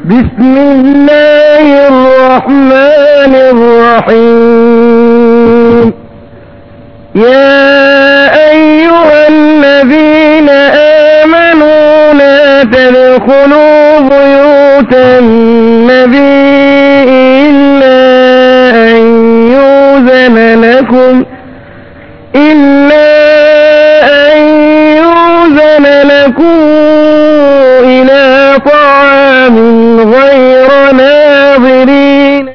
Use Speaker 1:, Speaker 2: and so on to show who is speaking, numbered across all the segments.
Speaker 1: بسم الله الرحمن الرحيم يا أيها الذين آمنوا لا تدخلوا بيوت النبي إلا أن يؤذن لكم إلا أن يؤذن لكم إلى طعام غير ناظرين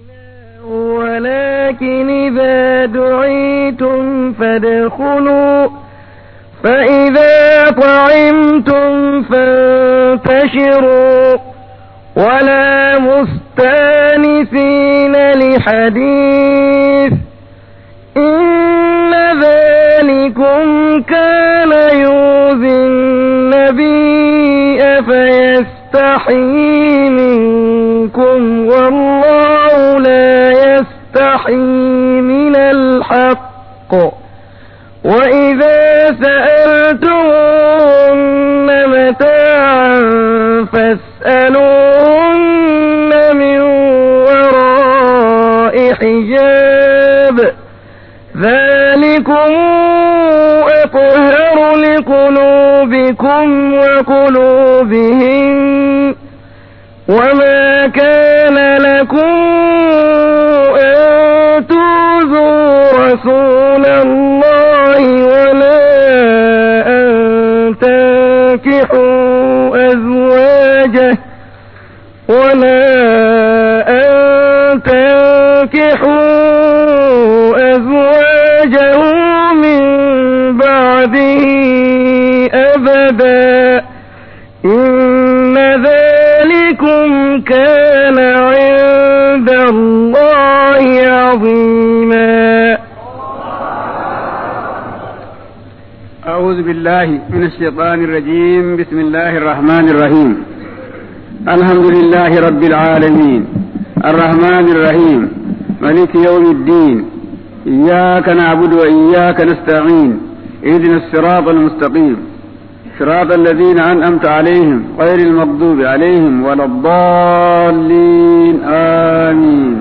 Speaker 1: ولكن إذا دعيتم فادخلوا فإذا طعمتم فانتشروا ولا مستانسين لحديث إن ذلكم كان يؤذي النبي فيستحيي منكم والله لا يستحيي من الحق وإذا سألتموهن متاعا فاسألوهن من وراء حجاب ذلكم أطهر لقلوبكم وقلوبهم وما كان لكم أن تؤذوا رسول الله ولا أن تنكحوا أزواجه ولا أن تنكحوا أزواجه من بعده أبدا إن ذلكم كان عند الله عظيما
Speaker 2: أعوذ بالله من الشيطان الرجيم بسم الله الرحمن الرحيم الحمد لله رب العالمين الرحمن الرحيم ملك يوم الدين إياك نعبد وإياك نستعين اهدنا الصراط المستقيم صراط الذين أنعمت عليهم غير المغضوب عليهم ولا الضالين آمين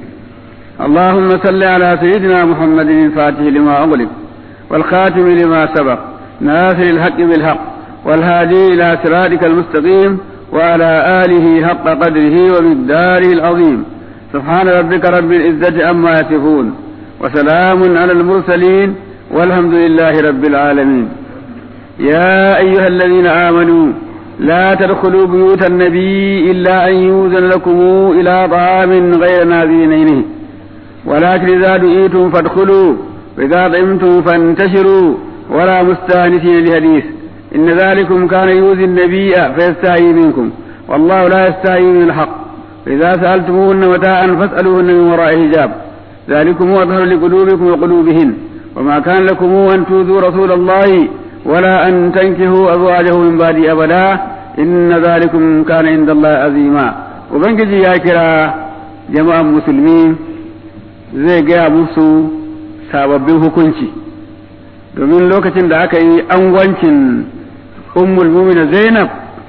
Speaker 2: اللهم صل على سيدنا محمد الفاتح لما أغلق والخاتم لما سبق ناصر الحق بالحق والهادي إلى صراطك المستقيم وعلى آله حق قدره ومقداره العظيم سبحان ربك رب العزة عما يصفون وسلام على المرسلين والحمد لله رب العالمين يا أيها الذين آمنوا لا تدخلوا بيوت النبي إلا أن يوزن لكم إلى طعام غير ناذرين ولكن إذا دعيتم فادخلوا وإذا طعمتم فانتشروا ولا مستانسين لحديث إن ذلكم كان يؤذي النبي فيستحيي منكم والله لا يستحيي من الحق فإذا سألتموهن متاعا فاسألوهن من وراء حجاب ذلكم أطهر لقلوبكم وقلوبهن وما كان لكم أن تؤذوا رسول الله ولا أن تنكحوا أزواجه من بعد أبدا إن ذلكم كان عند الله عظيما وبنجي يا كرا جماعة مسلمين zai gaya musu sababbin hukunci domin lokacin da aka yi angwancin ummul mumina zainab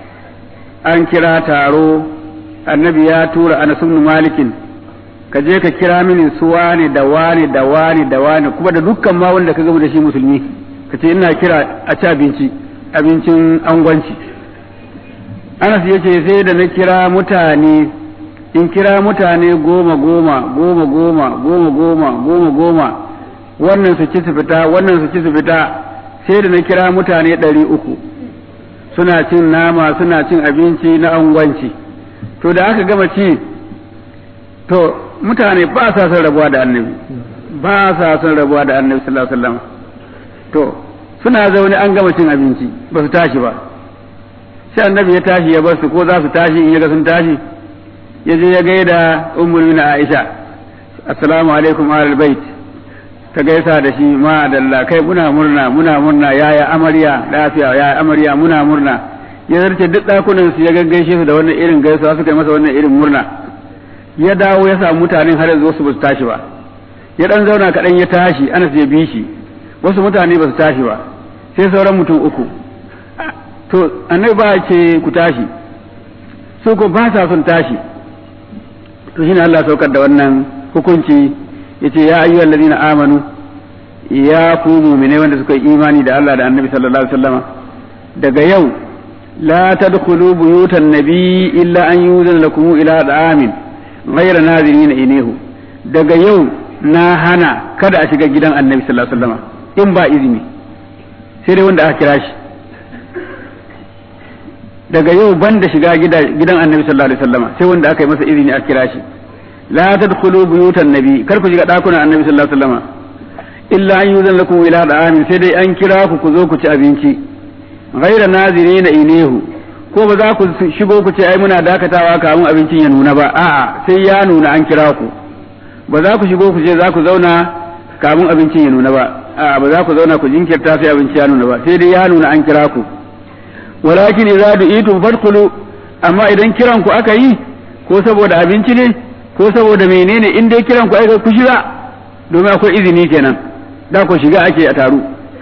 Speaker 2: an kira taro annabi ya tura anas ibn malikin ka je ka kira mini su wane da wane da wane da wane kuma da dukkan ma wanda ka gama da shi musulmi ka ce ina kira a ci abinci abincin angwanci anas yace sai da na kira mutane in kira mutane goma goma goma goma goma goma goma goma wannan su ci su fita wannan su ci su fita sai da na kira mutane ɗari uku suna cin nama suna cin abinci na angwanci to da aka gama ci to mutane ba sa son rabuwa da annabi ba sa son rabuwa da annabi sallallahu alaihi wasallam to suna zaune an gama cin abinci ba su tashi ba sai annabi ya tashi ya bar su ko za su tashi in ya ga sun tashi ya je ya gaida ummul na Aisha assalamu alaikum ahlul bait ta gaisa da shi ma dalla kai muna murna muna murna yaya amarya lafiya yaya amarya muna murna ya zarce duk dakunan su ya gaggaishe su da wannan irin gaisuwa suka yi masa wannan irin murna ya dawo ya samu mutanen har yanzu wasu ba su tashi ba ya dan zauna kaɗan ya tashi ana ya bi shi wasu mutane ba su tashi ba sai sauran mutum uku to annabi ba ce ku tashi su ko ba sa son tashi to shine Allah saukar da wannan hukunci yace ya ayyuhal ladina amanu ya ku mu'mine wanda suka yi imani da Allah da Annabi sallallahu alaihi wasallama daga yau la tadkhulu buyutan nabi illa an yuzan lakum ila da'amin ghayra nazirin inehu daga yau na hana kada a shiga gidan Annabi sallallahu alaihi wasallama in ba izini sai dai wanda aka kira shi daga yau ban da shiga gidan annabi sallallahu alaihi wasallama sai wanda aka yi masa izini a kira shi la tadkhulu buyutan nabi kar ku shiga dakunan annabi sallallahu alaihi wasallama illa an yuzan lakum ila da'amin sai dai an kira ku ku zo ku ci abinci ghaira nazirina inehu ko ba za ku shigo ku ce ai muna dakatawa kamun abincin ya nuna ba a'a sai ya nuna an kira ku ba za ku shigo ku ce za ku zauna kamun abincin ya nuna ba a'a ba za ku zauna ku jinkirta sai abinci ya nuna ba sai dai ya nuna an kira ku walakin idza du'itum fadkhulu amma idan kiran ku aka yi ko saboda abinci ne ko saboda menene in dai kiran ku aka ku shiga domin akwai izini kenan da ku shiga ake a taru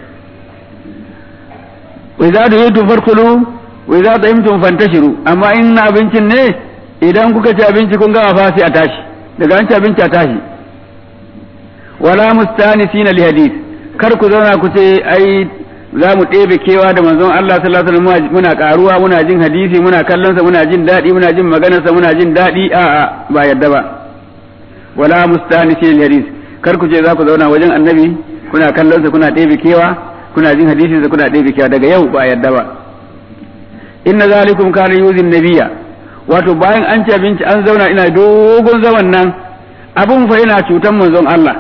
Speaker 2: wa idza du'itum fadkhulu wa idza ta'imtum fantashiru amma in na abincin ne idan kuka ci abinci kun gama fa sai a tashi daga an ci abinci a tashi wala mustanisina li hadith kar ku zauna ku ce ai za mu ɗebe kewa da manzon Allah sallallahu alaihi wasallam muna karuwa muna jin hadisi muna kallon sa muna jin daɗi muna jin maganar sa muna jin daɗi a a ba yadda ba wala mustanisi lil hadis kar ku je za ku zauna wajen annabi kuna kallon sa kuna ɗebe kewa kuna jin hadisi sa kuna ɗebe kewa daga yau ba yadda ba inna zalikum kana yuzin nabiyya wato bayan an ci abinci an zauna ina dogon zaman nan abun fa yana cutan manzon Allah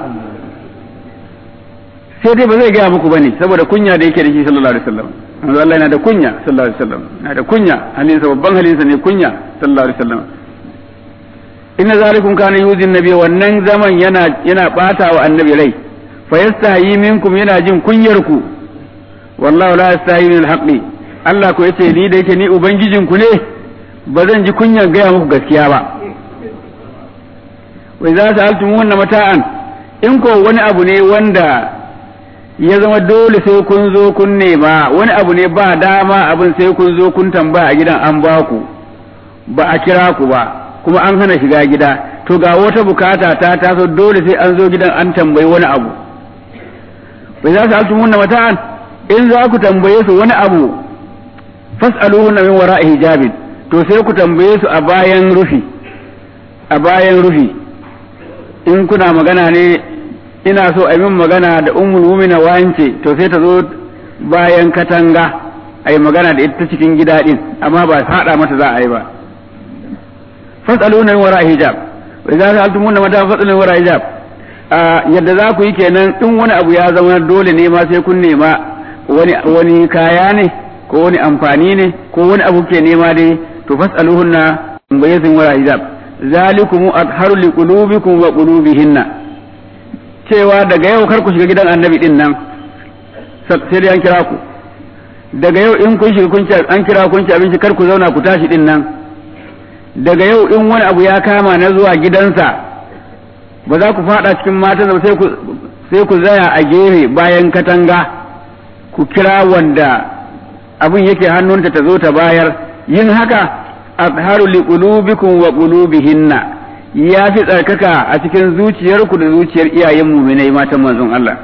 Speaker 2: sai dai ba zai gaya muku bane saboda kunya da yake da shi sallallahu alaihi wasallam manzo Allah yana da kunya sallallahu alaihi wasallam yana da kunya halinsa babban halinsa ne kunya sallallahu alaihi wasallam inna zalikum kana yuzin nabi wannan zaman yana yana bata wa annabi rai fa yastahi minkum yana jin kunyar ku wallahu la yastahi min alhaqi Allah ko yace ni da yake ni ubangijin ku ne ba zan ji kunyar gaya muku gaskiya ba wa idza sa'altumuhunna mata'an in ko wani abu ne wanda ya zama dole sai kun zo kun nema wani abu ne ba dama abin sai kun zo kun tambaya a gidan an ba ku ba a kira ku ba kuma an hana shiga gida to ga wata bukata ta taso dole sai an zo gidan an tambayi wani abu bai za su altu munna mata'an in za ku tambaye su wani abu fas'aluhunna min wara'i hijabin to sai ku tambaye su a bayan rufi a bayan rufi in kuna magana ne ina so a min magana da ummul mumina wance to sai ta zo bayan katanga a yi magana da ita cikin gida din amma ba haɗa mata za a yi ba fasaluna wara hijab wa idza sa'altumuna mata fasaluna wara hijab yadda za ku yi kenan in wani abu ya zama dole ne ma sai kun nema wani wani kaya ne ko wani amfani ne ko wani abu ke nema dai to fasaluhunna bayyin wara hijab zalikum adharu liqulubikum wa qulubihinna cewa daga yau kar ku shiga gidan annabi din nan sai dai an kira ku daga yau in kun shiga kun an kira kun ci abinci kar ku zauna ku tashi din nan daga yau in wani abu ya kama na zuwa gidansa ba za ku fada cikin matan sai ku sai ku zaya a gefe bayan katanga ku kira wanda abin yake hannunta ta zo ta bayar yin haka azharu liqulubikum wa qulubihinna ya fi tsarkaka a cikin zuciyarku da zuciyar iyayen muminai matan manzon Allah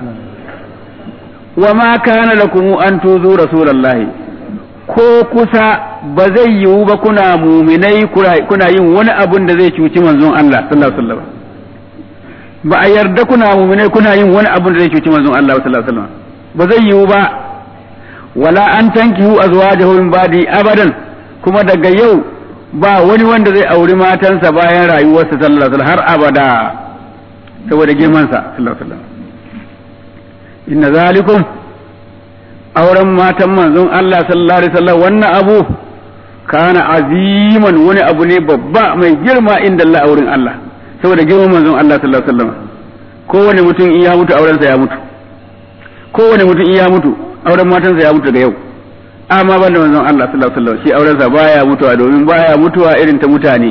Speaker 2: wa ma kana lakum an tuzu rasulullahi ko kusa ba zai yiwu ba kuna muminai kuna yin wani abun da zai cuci manzon Allah sallallahu alaihi wasallam ba a yarda kuna muminai kuna yin wani abun da zai cuci manzon Allah sallallahu alaihi wasallam ba zai yiwu ba wala an tankihu azwajahu min ba'di abadan kuma daga yau ba wani wanda zai auri matansa bayan rayuwarsa sallallahu alaihi har abada saboda girmansa sallallahu alaihi wasallam inna zalikum auren matan manzon Allah sallallahu alaihi wasallam wannan abu kana aziman wani abu ne babba mai girma inda Allah auren Allah saboda girman manzon Allah sallallahu alaihi wasallam kowane mutum in ya mutu aurensa ya mutu kowane mutum in ya mutu auren matansa ya mutu daga yau amma ban da manzon Allah sallallahu alaihi wasallam shi aurensa baya mutuwa domin baya mutuwa irin ta mutane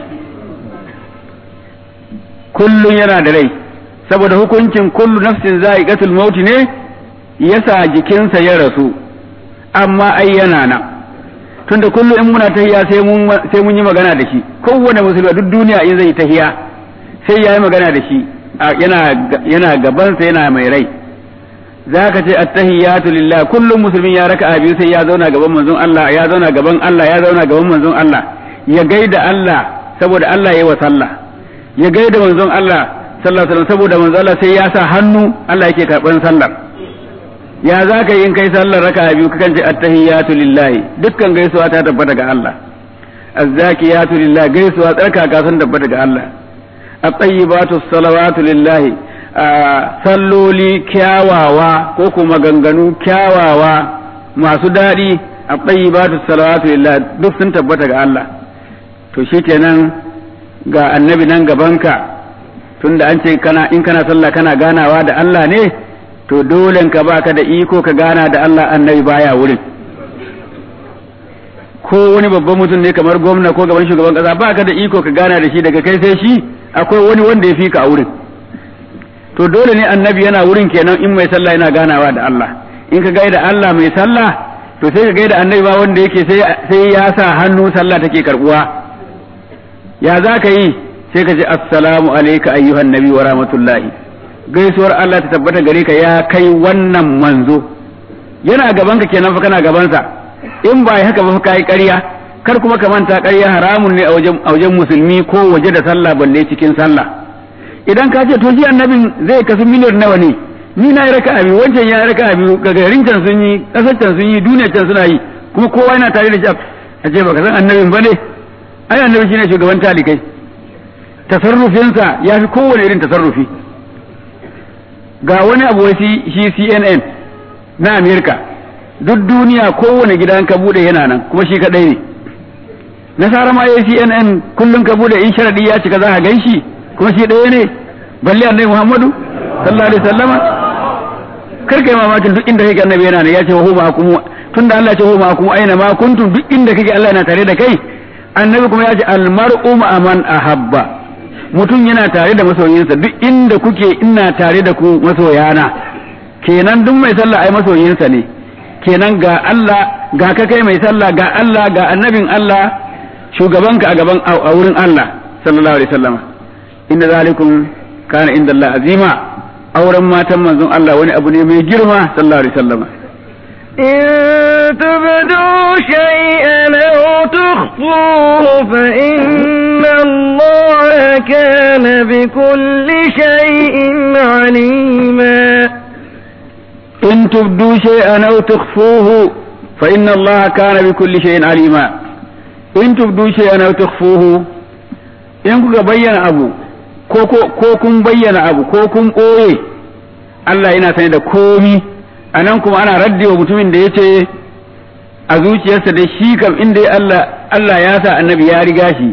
Speaker 2: kullun yana da rai saboda hukuncin kullu nafsin za'iqatul maut ne yasa jikinsa ya rasu amma ai yana nan tunda kullum in muna tahiya sai mun sai mun yi magana da shi kowane musulmi duk duniya in zai tahiya sai ya yi magana da shi yana yana gabansa yana mai rai zaka ce attahiyatu lillah kullum musulmin ya raka biyu sai ya zauna gaban manzon Allah ya zauna gaban Allah ya zauna gaban manzon Allah ya gaida Allah saboda Allah yayi wa sallah ya gaida manzon Allah sallallahu alaihi wasallam saboda manzon Allah sai ya sa hannu Allah yake karban sallar ya za ka yi in kai sallar raka biyu kakan ce attahiyatu lillahi dukkan gaisuwa ta tabbata ga Allah azzakiyatu lillahi gaisuwa tsarkaka sun tabbata ga Allah at-tayyibatu salawatu lillahi salloli kyawawa ko kuma ganganu kyawawa masu daɗi at-tayyibatu salawatu lillahi duk sun tabbata ga Allah to shikenan ga annabi nan gabanka tunda an ce kana in kana sallah kana ganawa da Allah ne to dole ka baka da iko ka gana da Allah annabi baya wurin ko wani babban mutum ne kamar gwamna ko gaban shugaban kasa baka da iko ka gana da shi daga kai sai shi akwai wani wanda ya fi ka a wurin to dole ne annabi yana wurin kenan in mai sallah yana ganawa da Allah in ka gaida Allah mai sallah to sai ka gaida annabi ba wanda yake sai sai ya sa hannu sallah take karbuwa ya za ka yi sai ka ce assalamu alayka ayyuhan nabi wa rahmatullahi gaisuwar Allah ta tabbata gare ka ya kai wannan manzo yana gaban ka kenan fa kana gabansa in ba haka ba kai ƙarya kar kuma ka manta ƙarya haramun ne a wajen a wajen musulmi ko waje da sallah balle cikin sallah idan ka ce to shi annabin zai kasu miliyan nawa ne ni na yi raka abi wancan ya raka abi garin can sun yi kasar can sun yi duniyar can suna yi kuma kowa yana tare da shi a ce baka san annabin ba ne ai annabi shine shugaban talikai tasarrufinsa ya fi kowane irin tasarrufi ga wani abu shi CNN na Amerika duk duniya kowane gidan ka bude yana nan kuma shi kadai ne nasara ma yayi CNN kullun ka bude in sharadi ya cika za ka ganshi kuma shi ɗaya ne balle annabi Muhammadu sallallahu alaihi wasallama kar kai mamakin duk inda kake annabi yana ne ya ce wa huma hukum tunda Allah ya ce huma hukum aina ma kuntum duk inda kake Allah yana tare da kai annabi kuma ya ce al mar'u ma man ahabba mutum yana tare da masoyinsa duk inda kuke ina tare da ku masoyana kenan duk mai sallah ai masoyinsa ne kenan ga Allah ga ka kai mai sallah ga Allah ga annabin Allah shugabanka a gaban a wurin Allah sallallahu alaihi wasallam inda zalikum kana inda Allah azima auren matan manzon Allah wani abu ne mai girma sallallahu alaihi wasallam
Speaker 1: إن تبدوا شيئا أو تخفوه فإن الله كان بكل شيء عليما
Speaker 2: إن تبدوا شيئا أو تخفوه فإن الله كان بكل شيء عليما إن تبدوا شيئا أو تخفوه in kuka bayyana abu ko kun bayyana abu ko kun ɓoye Allah yana sani da komi a nan kuma ana raddi wa mutumin da ya ce a zuciyarsa da shi kam inda Allah Allah ya sa annabi ya riga shi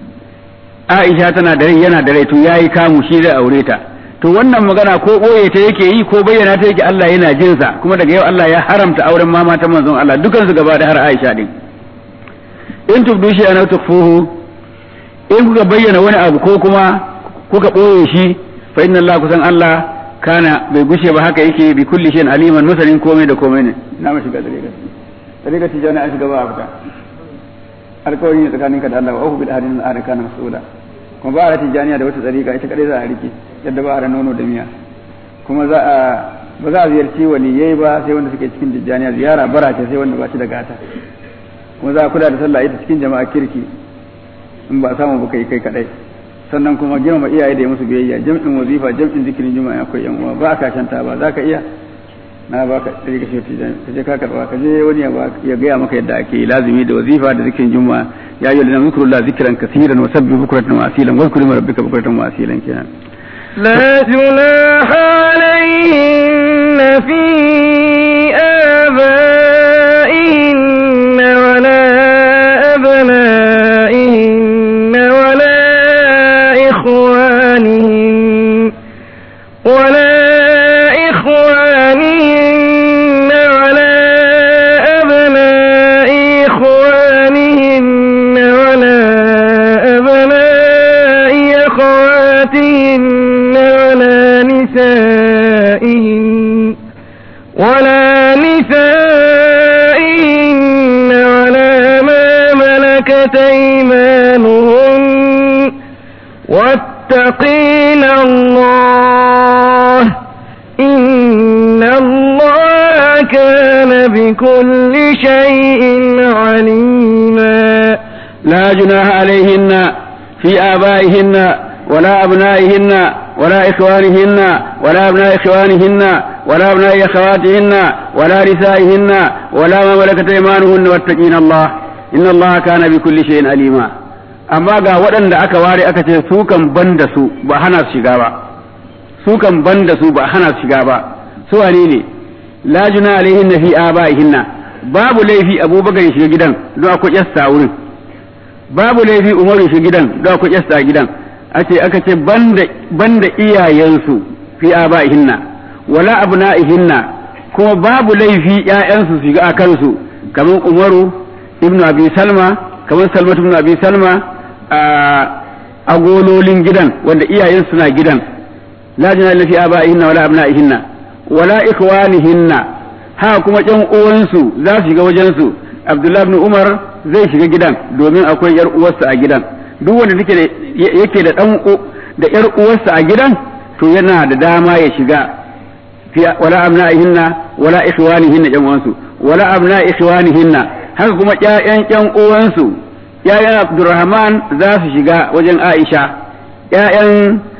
Speaker 2: Aisha tana da rai yana da rai to yayi kamu shi da aure ta to wannan magana ko ɓoye ta yake yi ko bayyana ta yake Allah yana jinsa kuma daga yau Allah ya haramta auren mama ta manzon Allah dukansu gaba da har Aisha din in tubdu shi ana tukfuhu in kuka bayyana wani abu ko kuma kuka ɓoye shi fa inna Allah kusan Allah kana bai gushe ba haka yake bi kulli shay'in aliman masanin komai da komai ne na mashi ga dariga dariga tijani an shiga ba a fita alƙawari ne tsakaninka da Allah wa uhu bil ahadin al kana mas'ula kuma ba a tijaniya da wata dariga ita kadai za a rike yadda ba a nono da miya kuma za a ba za a ziyarci waliyai ba sai wanda suke cikin tijaniya ziyara bara ce sai wanda ba shi da gata kuma za a kula da sallah ita cikin jama'a kirki in ba samu ba kai kai kadai sannan kuma girmama iyaye da musu biyayya jam'in wazifa jam'in zikirin juma'a akwai yan uwa ba ka shanta ba za ka iya na ba ka tsari ka shi ka je ka karba ka je wani ya gaya maka yadda ake lazimi da wazifa da zikirin juma'a ya yi lana zikrullah zikran kaseeran wa sabbi bukratan wa asilan wa zkuru rabbika bukratan wa asilan kenan
Speaker 1: لا جناح عليهن في آبائهن ولا أبنائهن ولا إخوانهن ولا إخوانهن ولا أبناء إخوانهن ولا أبناء أخواتهن ولا نسائهن ولا نسائهن ولا أيمانهن واتقين الله إن الله كان بكل شيء عليما
Speaker 2: لا جناح عليهن في آبائهن ولا أبنائهن ولا إخوانهن ولا أبناء إخوانهن ولا أبناء أخواتهن ولا نسائهن ولا ما ملكت أيمانهن واتقين الله إن الله كان بكل شيء عليما amma ga waɗanda aka ware aka ce su kan ban da su ba hana su shiga ba su kan ban da su ba hana su shiga ba su wane ne la juna alaihinna fi abaihinna babu laifi abubakar ya shiga gidan don akwai yasta wurin babu laifi umaru shi gidan da ku yasta gidan ace aka ce banda banda iyayensu fi abaihinna wala abnaihinna kuma babu laifi ƴaƴansu su shiga a kansu kamar umaru ibnu abi salma kamar salma ibnu abi salma a agololin gidan wanda iyayen suna gidan la jina fi abaihinna wala abnaihinna wala ikhwanihinna ha kuma ƴan uwansu za su shiga wajensu abdullahi ibn umar zai shiga gidan domin akwai yar uwarsa a gidan duk wanda take da yake da dan da yar uwarsa a gidan to yana da dama ya shiga fi wala abna'ihinna wala ikhwanihinna yan uwansu wala abna'i ikhwanihinna haka kuma ƴaƴan ƴan uwansu ƴaƴan Abdurrahman za su shiga wajen Aisha ƴaƴan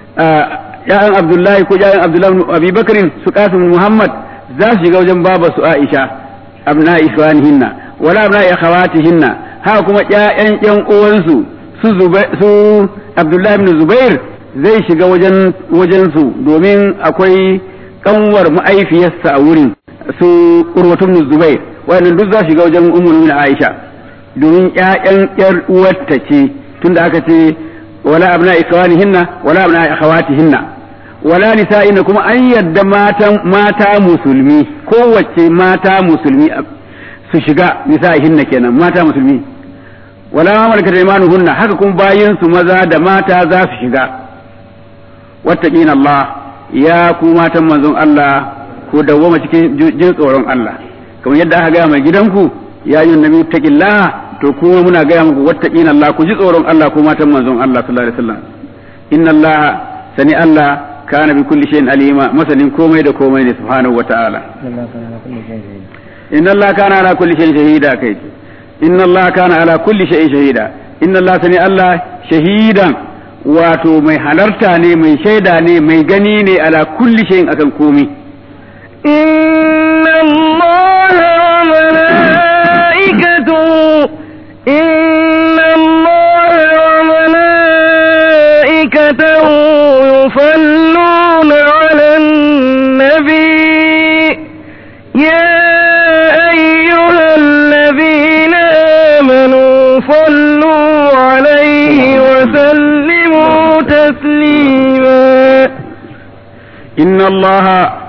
Speaker 2: ƴaƴan Abdullahi ko ƴaƴan Abdullahi Abi Bakrin su Qasim Muhammad za su shiga wajen babarsu Aisha abna'i ikhwanihinna wala abna akhawatihinna haka kuma ƴaƴan ƴan uwansu su su Abdullahi ibn Zubair zai shiga wajen wajen su domin akwai kanwar ma'aifiyarsa a wurin su Urwatu ibn Zubair wannan duk za shiga wajen Ummu Mu'minin Aisha domin ƴaƴan ƴar uwarta ce tunda aka ce wala abna ikhwanihinna wala abna akhawatihinna wala nisa'ina kuma an yadda matan mata musulmi kowace mata musulmi su shiga nisa'ihinna kenan mata musulmi wala ma malakat aymanuhunna haka kuma bayin su maza da mata za su shiga wattaqina Allah ya ku matan manzon Allah ku dawwama cikin jin tsoron Allah kamar yadda aka gaya mai gidanku ya yi nabi taqillah to kuma muna gaya muku wattaqina Allah ku ji tsoron Allah ku matan manzon Allah sallallahu alaihi wasallam inna Allah sani Allah kana bi kulli shay'in alima masanin komai da komai ne subhanahu wataala inna Allah kana ala kulli shay'in shahida kai inna Allah kana ala kulli shay'in shahida inna Allah sani Allah shahidan wato mai halarta ne mai shaida ne mai gani ne ala kulli shay'in akan komai
Speaker 1: inna Allah wa malaikatahu inna Allah wa malaikatahu yusalluna 'alan nabi ya الذين آمنوا صلوا عليه وسلموا تسليما
Speaker 2: إن الله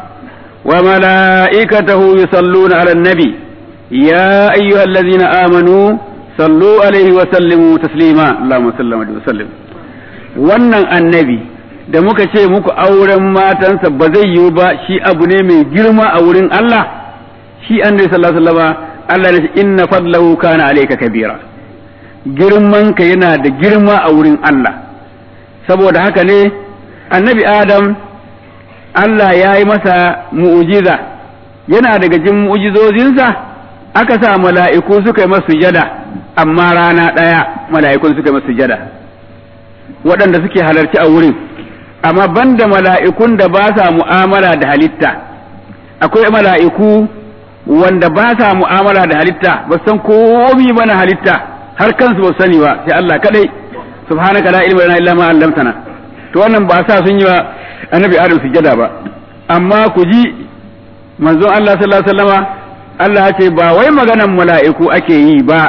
Speaker 2: وملائكته يصلون على النبي يا أيها الذين آمنوا صلوا عليه وسلموا تسليما اللهم صل وسلم wannan annabi da muka ce muku auren matansa ba zai yiwu ba shi abu ne mai girma a wurin Allah shi annabi sallallahu alaihi wasallam Allah ne inna fadlahu kana alayka kabira girman ka yana da girma a wurin Allah saboda haka ne annabi Adam Allah ya yi masa mu'ujiza yana daga jin mu'ujizozinsa aka sa mala'iku suka yi masa sujada amma rana ɗaya mala'ikun suka yi masa sujada waɗanda suke halarci a wurin amma banda mala'ikun da ba sa mu'amala da halitta akwai mala'iku wanda ba sa mu'amala da halitta ba san komi ba na halitta har kansu ba sani ba sai Allah kadai subhanaka la ilma lana illa ma 'allamtana to wannan ba sa sun yi wa annabi Adam sujada ba amma ku ji manzon Allah sallallahu alaihi wasallama Allah ya ce ba wai maganan mala'iku ake yi ba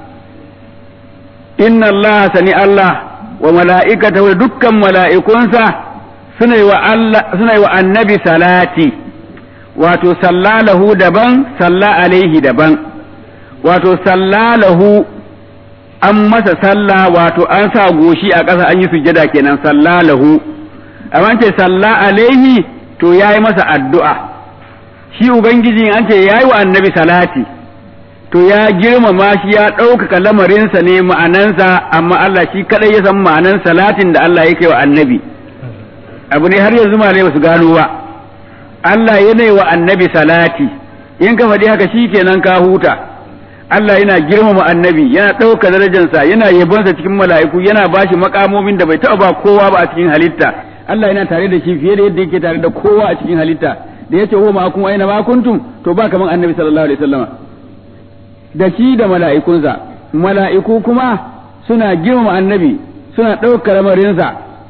Speaker 2: inna Allah sani Allah wa mala'ikatahu dukkan mala'ikunsa suna yi wa Allah suna yi wa annabi salati wato sallalahu daban salla alaihi daban wato sallalahu an masa sallah wato an sa goshi a ƙasa an yi sujjada kenan sallalahu amma ce salla alaihi to yayi masa addu'a shi ubangiji an ce yayi wa annabi salati to ya girmama shi ya ɗaukaka lamarinsa ne ma'anansa amma Allah shi kaɗai ya san ma'anan salatin da Allah yake wa annabi abu ne har yanzu malai ba su gano ba Allah yana wa annabi salati in ka faɗi haka shi kenan ka huta Allah yana girmama annabi yana ɗauka darajarsa yana yabonsa cikin mala'iku yana bashi makamomin da bai taɓa ba kowa ba a cikin halitta Allah yana tare da shi fiye da yadda yake tare da kowa a cikin halitta da yace huwa ma'akum aina ma kuntum to ba kaman annabi sallallahu alaihi wasallama da shi da mala'ikunsa mala'iku kuma suna girmama annabi suna ɗaukar lamarinsa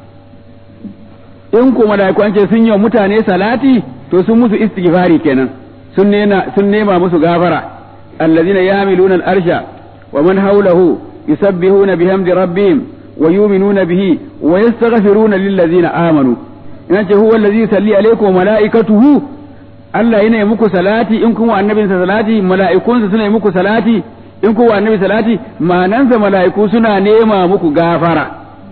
Speaker 2: in ko mala'iku an ce sun yi wa mutane salati to sun musu istighfari kenan sun nema sun nema musu gafara allazina yamiluna al-arsha wa man hawlahu yusabbihuna bihamdi rabbihim wa yu'minuna bihi wa yastaghfiruna lillazina amanu in ce huwa allazi yusalli alaykum wa mala'ikatuhu Allah yana yi muku salati in kun wa annabinsa salati mala'ikunsa suna yi muku salati in kun wa annabi salati ma'anansa mala'iku suna nema muku gafara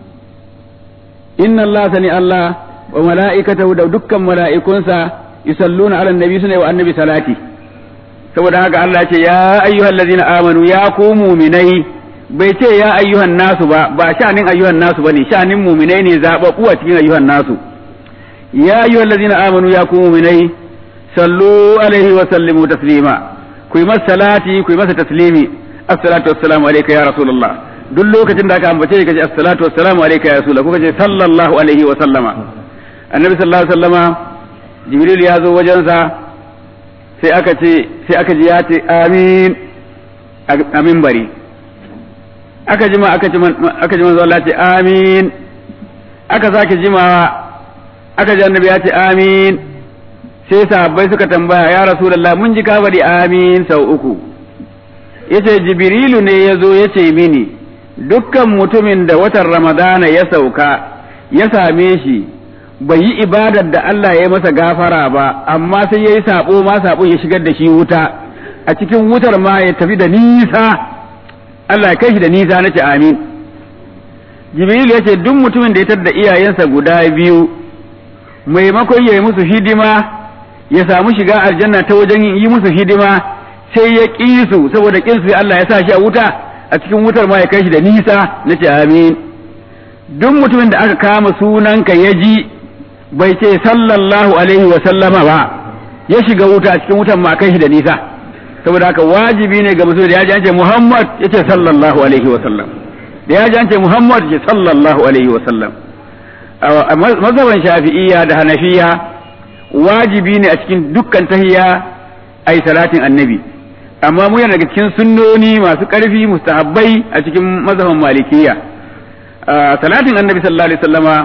Speaker 2: inna Allah sani Allah wa mala'ikatahu da dukkan mala'ikunsa yusalluna ala annabi suna yi wa annabi salati saboda haka Allah ce ya ayyuhal ladzina amanu ya ku mu'minai bai ce ya ayyuhan nasu ba ba sha'anin ayyuhan nasu bane sha'anin mu'minai ne zababbu a cikin ayyuhan nasu ya ayyuhal ladzina amanu ya ku mu'minai sallu alaihi wa sallimu taslima ku yi masa salati ku yi masa taslimi assalatu wassalamu alayka ya rasulullah duk lokacin da aka ambace ka ce assalatu wassalamu alayka ya rasulullah kuka ce sallallahu alaihi wa sallama annabi sallallahu alaihi wa sallama jibril ya zo wajensa sai aka ce sai aka ji ya ce amin a minbari aka jima aka ji aka ji manzo Allah ce amin aka sake jimawa aka ji annabi ya ce amin sai sahabbai suka tambaya ya rasulullah mun ji ka bari amin sau uku yace jibrilu ne ya zo ya ce mini dukkan mutumin da watan ramadana ya sauka ya same shi bai yi ibadar da Allah ya masa gafara ba amma sai ya yi sabo ma sabo ya shigar da shi wuta a cikin wutar ma ya tafi da nisa Allah ya kai shi da nisa nace amin jibrilu ya ce duk mutumin da ya tar da iyayensa guda biyu maimakon ya yi musu hidima ya samu shiga aljanna ta wajen yi musu hidima sai ya ƙi su saboda ƙin su Allah ya sa shi a wuta a cikin wutar ma ya kai shi da nisa na ce amin duk mutumin da aka kama sunanka ya ji bai ce sallallahu alaihi wa sallama ba ya shiga wuta a cikin wutar ma kai shi da nisa saboda haka wajibi ne ga musulmi da ya ji an ce Muhammad ya ce sallallahu alaihi wa sallam da ya ji an ce Muhammad ya ce sallallahu alaihi wa sallam a mazhaban shafi'iyya da hanafiya wajibi ne a cikin dukkan tahiya ai salatin annabi amma mu yana daga cikin sunnoni masu ƙarfi mustahabbai a cikin mazhaban malikiya salatin annabi sallallahu alaihi wasallama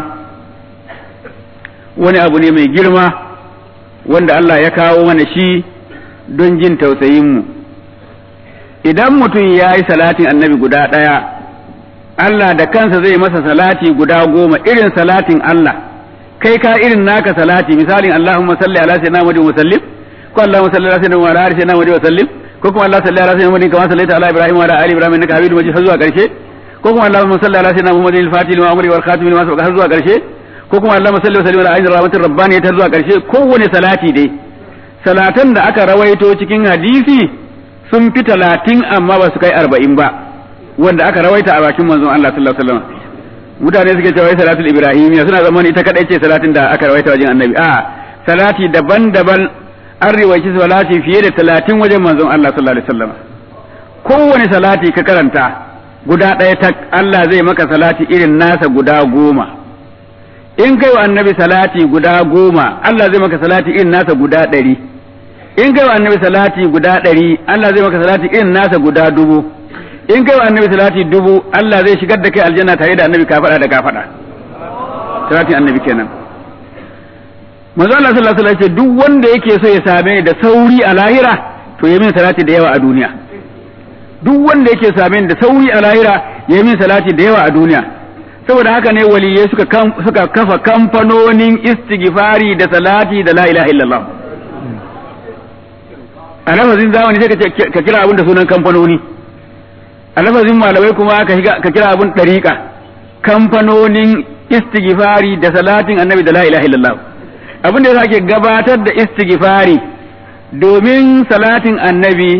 Speaker 2: wani abu ne mai girma wanda Allah ya kawo mana shi don jin tausayin mu idan mutum ya yi salatin annabi guda ɗaya Allah da kansa zai masa salati guda goma irin salatin Allah kai ka irin naka salati misalin Allahumma salli ala sayyidina Muhammad wa sallim ko Allahumma salli ala sayyidina wa ala ali sayyidina Muhammad wa sallim ko kuma Allah salli ala sayyidina Muhammad kama sallaita ala Ibrahim wa ala ali Ibrahim innaka Hamidum Majid har zuwa karshe ko kuma Allahumma salli ala sayyidina Muhammad al-Fatih lima amri wal khatim lima sabaq har zuwa karshe ko kuma Allahumma salli wa sallim ala ainihi rahmatir rabbaniyya har zuwa karshe kowane salati dai salatan da aka rawaito cikin hadisi sun fi talatin amma ba su kai arba'in ba wanda aka rawaita a bakin manzon Allah sallallahu alaihi wasallam mutane suke cewa salatul ibrahimiyya suna zaman ita kadai ce salatin da aka rawaita wajen annabi a salati daban-daban an riwaci salati fiye da talatin wajen manzon Allah sallallahu alaihi wasallam kowane salati ka karanta guda ɗaya ta Allah zai maka salati irin nasa guda goma in kai wa annabi salati guda goma Allah zai maka salati irin nasa guda ɗari in kai wa annabi salati guda ɗari Allah zai maka salati irin nasa guda dubu in kai wa annabi salati dubu Allah zai shigar da kai aljanna tare da annabi kafada da kafada salatin annabi kenan manzo Allah sallallahu alaihi wasallam ce duk wanda yake so ya same ni da sauri a lahira to ya min salati da yawa a duniya duk wanda yake same ni da sauri a lahira ya min salati da yawa a duniya saboda haka ne waliyai suka suka kafa kamfanonin istighfari da salati da la ilaha illallah a lafazin zamani sai ka kira abin da sunan kamfanoni a lafazin malamai kuma ka kira abin ɗariƙa kamfanonin istighfari da salatin annabi da la ilaha illallah abin da ake gabatar da istighfari domin salatin annabi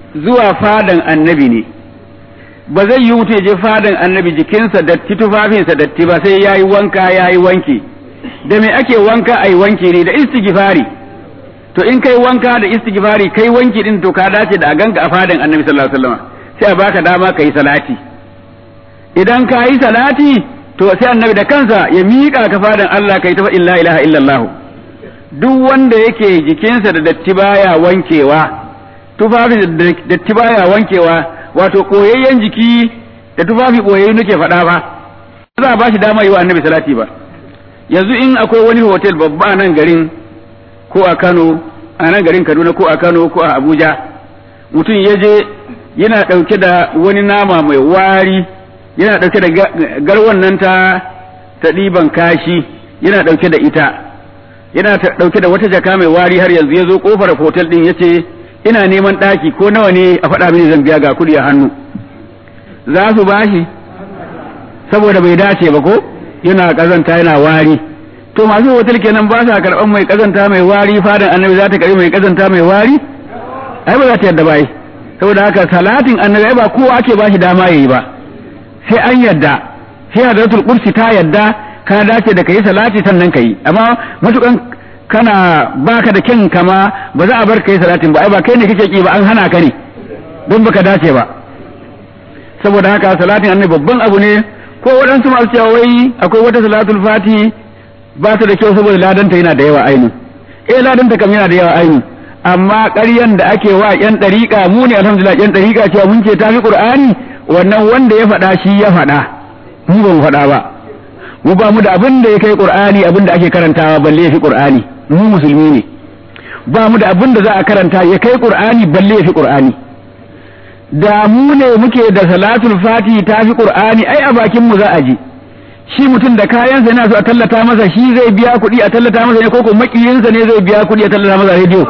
Speaker 2: zuwa fadan annabi ne ba zai yi mutu ya je fadan annabi jikinsa datti tufafinsa datti ba sai ya yi wanka ya yi wanki da me ake wanka a yi wanki ne da istighfari to in kai wanka da istighfari kai wanki din to ka dace da a ganka a fadan annabi sallallahu alaihi wasallam sai a baka dama ka yi salati idan ka yi salati to sai annabi da kansa ya miƙa ka fadan Allah kai ta illa ilaha illallah duk wanda yake jikinsa da datti baya wankewa tufafi da datti baya wankewa wato koyayyen jiki da tufafi koyayyen nake faɗa ba za a ba shi dama yi wa annabi salati ba yanzu in akwai wani hotel babba a nan garin ko a Kano a nan garin Kaduna ko a Kano ko a Abuja mutum ya je yana ɗauke da wani nama mai wari yana ɗauke da garwan nan ta ta ɗiban kashi yana ɗauke da ita yana ɗauke da wata jaka mai wari har yanzu ya zo ƙofar hotel ɗin ya ce ina neman ɗaki ko nawa ne a faɗa mini zan biya ga kuɗi a hannu za su bashi saboda bai dace ba ko yana ƙazanta yana wari to masu hotel kenan ba sa karɓan mai ƙazanta mai wari fadan annabi za ta karɓi mai ƙazanta mai wari ai ba za ta yadda ba ai saboda haka salatin annabi ai ba kowa ake bashi dama yayi ba sai an yadda sai hadratul kursi ta yadda ka dace da kai salati sannan kai amma matukan kana baka da kyan kama ba za a bar kai salatin ba ai ba kai ne kake ki ba an hana ka ne don baka dace ba saboda haka salatin annabi babban abu ne ko waɗansu masu cewa wai akwai wata salatul fati ba ta da kyau saboda ladanta yana da yawa aini eh ladanta kam yana da yawa aini amma ƙaryan da ake wa yan ɗariƙa mu ne alhamdulillah yan ɗariƙa cewa mun ce tafi qur'ani wannan wanda ya faɗa shi ya faɗa mu ba mu faɗa ba mu ba mu da abin da ya kai qur'ani abin da ake karantawa balle ya fi qur'ani mu musulmi ne ba mu da abin da za a karanta ya kai qur'ani balle ya fi qur'ani da mu ne muke da salatul fati ta fi qur'ani ai a bakin mu za a ji shi mutum da kayansa yana so a tallata masa shi zai biya kuɗi a tallata masa ne ko ko makiyinsa ne zai biya kuɗi a tallata masa rediyo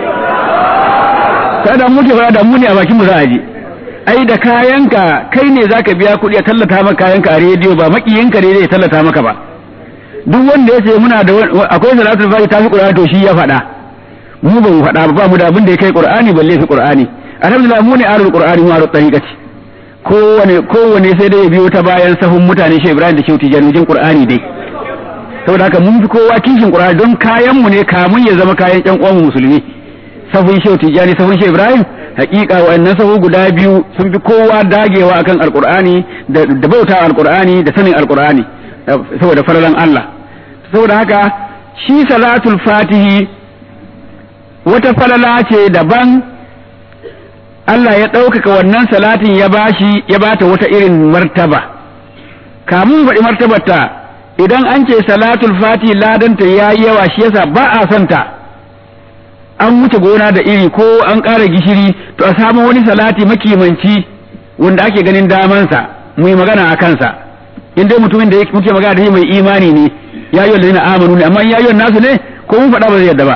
Speaker 2: kada mu ke fara da mu ne a bakin mu za a ji ai da kayanka kai ne zaka biya kuɗi a tallata maka kayanka a rediyo ba makiyinka ne zai tallata maka ba duk wanda ya ce muna da akwai salatul fati ta fi qur'ani to shi ya faɗa mu ba mu faɗa ba mu da abin da ya kai qur'ani balle fi qur'ani alhamdulillah mu ne arul qur'ani mu arul tariqati kowane kowane sai dai ya biyo ta bayan sahun mutane shi Ibrahim da Shauti janujin qur'ani dai saboda haka mun fi kowa kishin qur'ani don kayan mu ne kamun ya zama kayan ƴan uwan musulmi sahun Shauti jani sahun shi Ibrahim hakika wa'annan sahu guda biyu sun fi kowa dagewa akan alqur'ani da da bauta alqur'ani da sanin alqur'ani saboda falalan Allah saboda haka shi salatul fatihi wata falala ce daban Allah ya ɗaukaka wannan salatin ya bashi ya bata wata irin martaba kamun faɗi martabarta idan an ce salatul fati ladanta ya yi yawa shi yasa ba a son ta an wuce gona da iri ko an ƙara gishiri to a samu wani salati makimanci wanda ake ganin damansa mu yi magana a kansa in dai mutumin da muke magana da shi mai imani ne ya yi wa amanu ne amma ya yi nasu ne ko mun faɗa ba zai yadda ba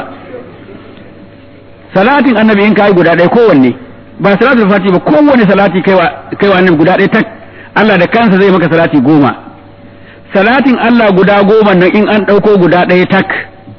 Speaker 2: salatin annabi in kai guda ɗaya kowanne ba salatul fati ba kowanne salati kaiwa kaiwa annabi guda ɗaya tak Allah da kansa zai maka salati goma salatin Allah guda goma nan in an ɗauko guda ɗaya tak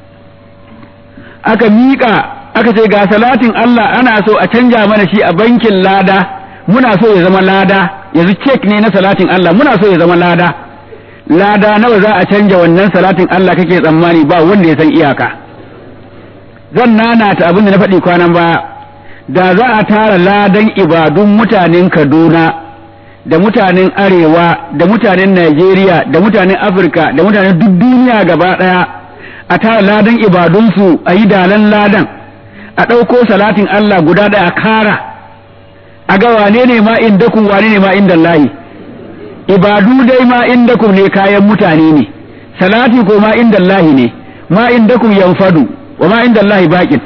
Speaker 2: aka miƙa aka ce ga salatin Allah ana so a canja mana shi a bankin lada muna so ya zama lada yanzu cek ne na salatin Allah muna so ya zama lada lada nawa za a canja wannan salatin Allah kake tsammani ba wanda ya san iyaka zan nanata abin da na faɗi kwanan baya da za a tara ladan ibadun mutanen Kaduna da mutanen Arewa da mutanen Najeriya da mutanen Afirka da mutanen duk duniya gaba ɗaya a tara ladan ibadunsu a yi dalan ladan a ɗauko salatin Allah guda ɗaya a kara a ga wane ne ma indakum wane ne ma inda lahi ibadu dai ma indakum ne kayan mutane ne salati ko ma inda lahi ne ma indakum yanfadu wa ma inda lahi baƙin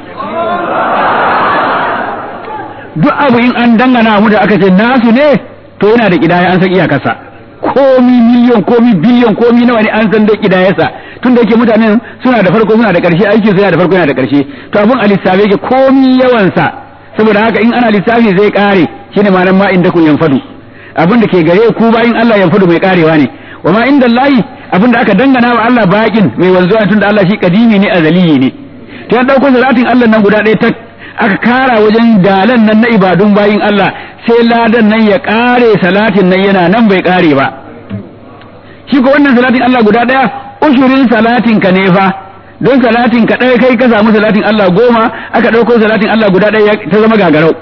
Speaker 2: duk abu in an dangana mu da aka ce nasu ne to yana da kidaya an san iyakarsa komi miliyon komi biliyon komi nawa ne an san da kidayarsa tun da yake mutanen suna da farko suna da ƙarshe aiki suna da farko yana da ƙarshe to abun a lissafe yake komi yawansa saboda haka in ana lissafi zai kare shine ma'anar ma inda kun yanfadu abin da ke gare ku bayin Allah yanfadu mai karewa ne wa ma inda Allah abin da aka dangana wa Allah bakin mai wanzuwa tun da Allah shi kadimi ne azaliyi ne to ya dauko salatin Allah nan guda ɗaya tak aka kara wajen dalan nan na ibadun bayin Allah sai ladan nan ya kare salatin nan yana nan bai kare ba shi ko wannan salatin Allah guda daya ushurin salatin ka ne fa don salatin ka ɗaya kai ka samu salatin Allah goma aka ɗauko salatin Allah guda ɗaya ta zama gagarau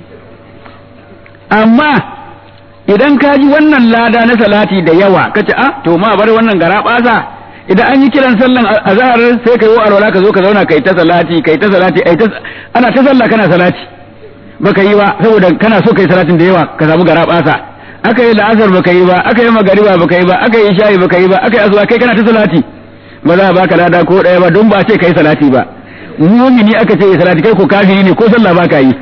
Speaker 2: amma idan ka ji wannan lada na salati da yawa ka ce ah to ma bar wannan gara ɓasa idan an yi kiran sallan azhar sai ka yi alwala ka zo ka zauna kai ta salati kai ta salati ai ta ana ta sallah kana salati baka yi ba saboda kana so kai salatin da yawa ka samu gara ɓasa aka yi la'asar baka yi ba aka yi magariba baka yi ba aka yi shayi baka yi ba aka yi asuba kai kana ta salati ba za a baka lada ko ɗaya ba don ba ce kai salati ba mumini aka ce salati kai ko kafiri ne ko sallah baka yi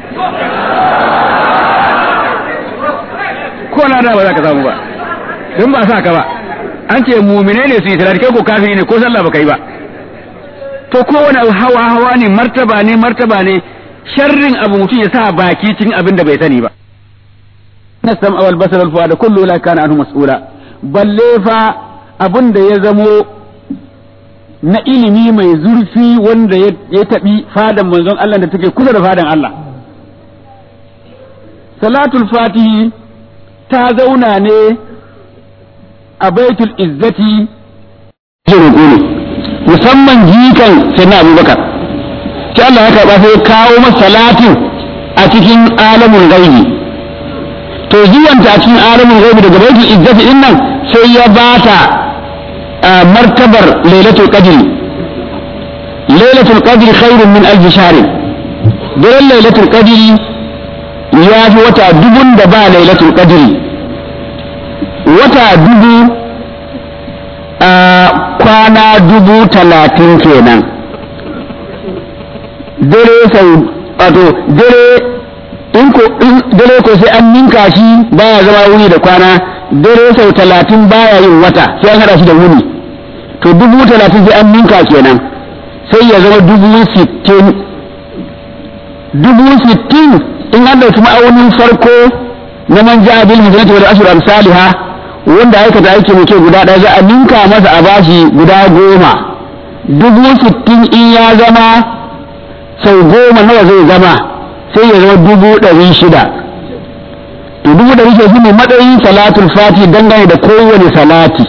Speaker 2: ko lada ba za ka samu ba don ba sa ka ba an ce mumine ne su yi salati kai ko kafiri ne ko sallah baka yi ba to kowane hawa hawa ne martaba ne martaba ne sharrin abu mutum ya sa baki cikin abin da bai sani ba nasam awal basar al fuada kullu la kana anhu mas'ula balle fa abin da ya zamo na ilimi mai zurfi wanda ya taɓi fadan manzon Allah da take kusa da fadan Allah salatul fatihi ta zauna ne a baitul izzati musamman jikan sai na abubakar sai Allah ya karɓa sai kawo masa salatin a cikin alamun gaibi to zuwanta a cikin alamun gaibi daga baitul izzati din nan sai ya bata martabar lailatul qadri lailatul qadri khairun min alf shahr daren lailatul qadri ya fi wata dubun da ba lailatul qadri wata dubu a kwana dubu talatin kenan dare sau wato dare in ko dare ko sai an ninka shi baya zama wuni da kwana dare sau talatin baya yin wata sai an hada shi da wuni to dubu talatin sai an ninka kenan sai ya zama dubu sittin dubu sittin in an ɗauki ma'aunin farko na man ja'a bil hasanati wal ashru amsalha wanda aikata aiki mai kyau guda ɗaya za a ninka masa a bashi guda goma dubu sittin in ya zama sau goma nawa zai zama sai ya zama dubu ɗari shida to dubu ɗari shida shine matsayin salatul fati dangane da kowane salati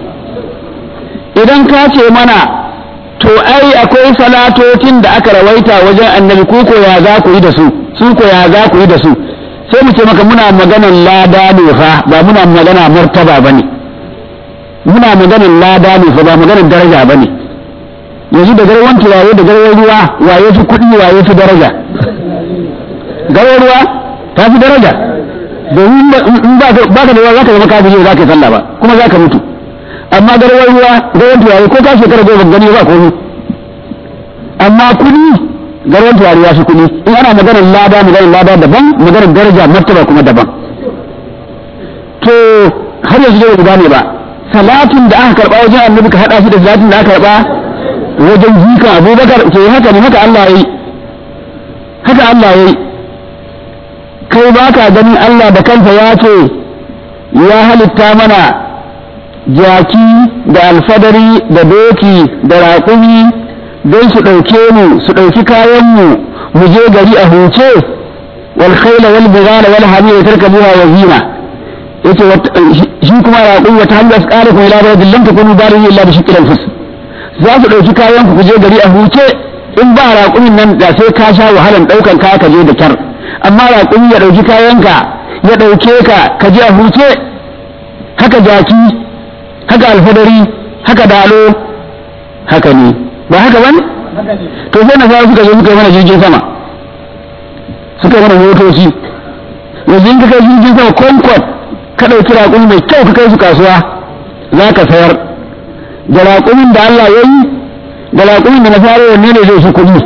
Speaker 2: idan ka ce mana to ai akwai salatocin da aka rawaita wajen annabi ku ko ya za ku yi da su su ko ya za ku yi da su sai mu ce maka muna maganan lada ne fa ba muna magana martaba ba ne muna maganan lada ne fa ba maganan daraja ba ne yanzu da garwan turare da garwan ruwa waye fi kuɗi waye fi daraja garwan ruwa ta fi daraja domin in ba ka da ruwa za ka zama kafiri za ka yi sallah ba kuma za ka mutu amma garwar ruwa garwar turare ko ka shekara goma gani ba komi amma kuɗi garwar turare ya fi kuɗi in ana maganar lada maganar lada daban maganar daraja martaba kuma daban to har yanzu dai guda ne ba salatin da aka karɓa wajen annabi ka haɗa shi da salatin da aka karɓa wajen jikan abubakar ke haka ne haka Allah ya yi haka Allah ya yi kai ba ka ganin Allah da kansa ya ce ya halitta mana jaki da alfadari da doki da raƙumi don su ɗauke mu su ɗauki kayanmu mu je gari a huce wal khayla wal bighala wal hamira tarkabuha wa zina yace shi kuma raƙumi wata hanya su ƙara kuma ila baydin lam takunu barin illa bi shikil anfus za su ɗauki kayan ku je gari a huce in ba raƙumin nan da sai ka sha wahalan ɗaukan kaya ka je da kyar amma raƙumi ya ɗauki kayanka ya ɗauke ka ka je a huce haka jaki haka alfadari haka dalo haka ne ba haka ba ne to sai nasara suka zo suka yi mana jirgin sama suka yi mana motoci yanzu in ka kai jirgin sama concord ka ɗauki raƙumi mai kyau ka kai su kasuwa za ka sayar da raƙumin da Allah ya yi da raƙumin da nasara wanne ne zai su kuɗi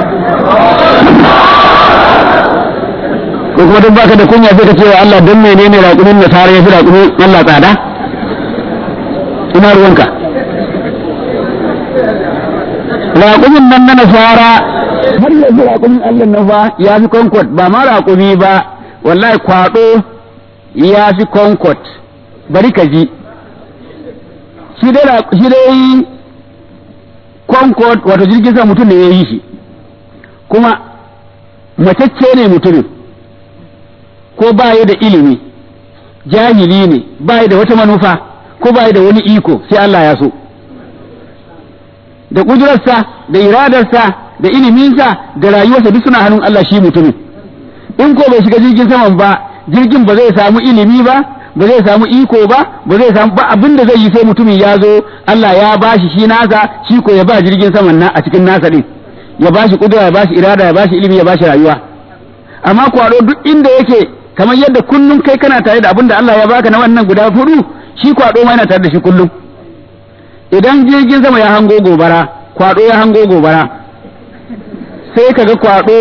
Speaker 2: ko kuma duk baka da kunya sai ka ce wa Allah don menene raƙumin nasara ya fi raƙumin Allah tsada ina ruwanka raƙumin nan na nasara har yanzu raƙumin Allah na fa ya fi concord ba ma raƙumi ba wallahi kwaɗo ya fi concord bari ka ji shi dai concord wato jirgin sa mutum ne ya yi shi kuma matacce ne mutumin ko baya da ilimi jahili ne baya da wata manufa ko baya da wani iko sai Allah ya so da kudurarsa da iradarsa da iliminsa da rayuwarsa duk suna hannun Allah shi mutumin in ko bai shiga jirgin saman ba jirgin ba zai samu ilimi ba ba zai samu iko ba ba zai samu ba abin da zai yi sai mutumin ya zo Allah ya bashi shi nasa shi ko ya ba jirgin saman na a cikin nasa din ya bashi kudura ya bashi irada ya bashi ilimi ya bashi rayuwa amma kwado duk inda yake kamar yadda kullum kai kana tare da abin da Allah ya baka na wannan guda hudu shi kwado ma yana tare da shi kullum idan jirgin sama ya hango gobara kwado ya hango gobara sai kaga kwado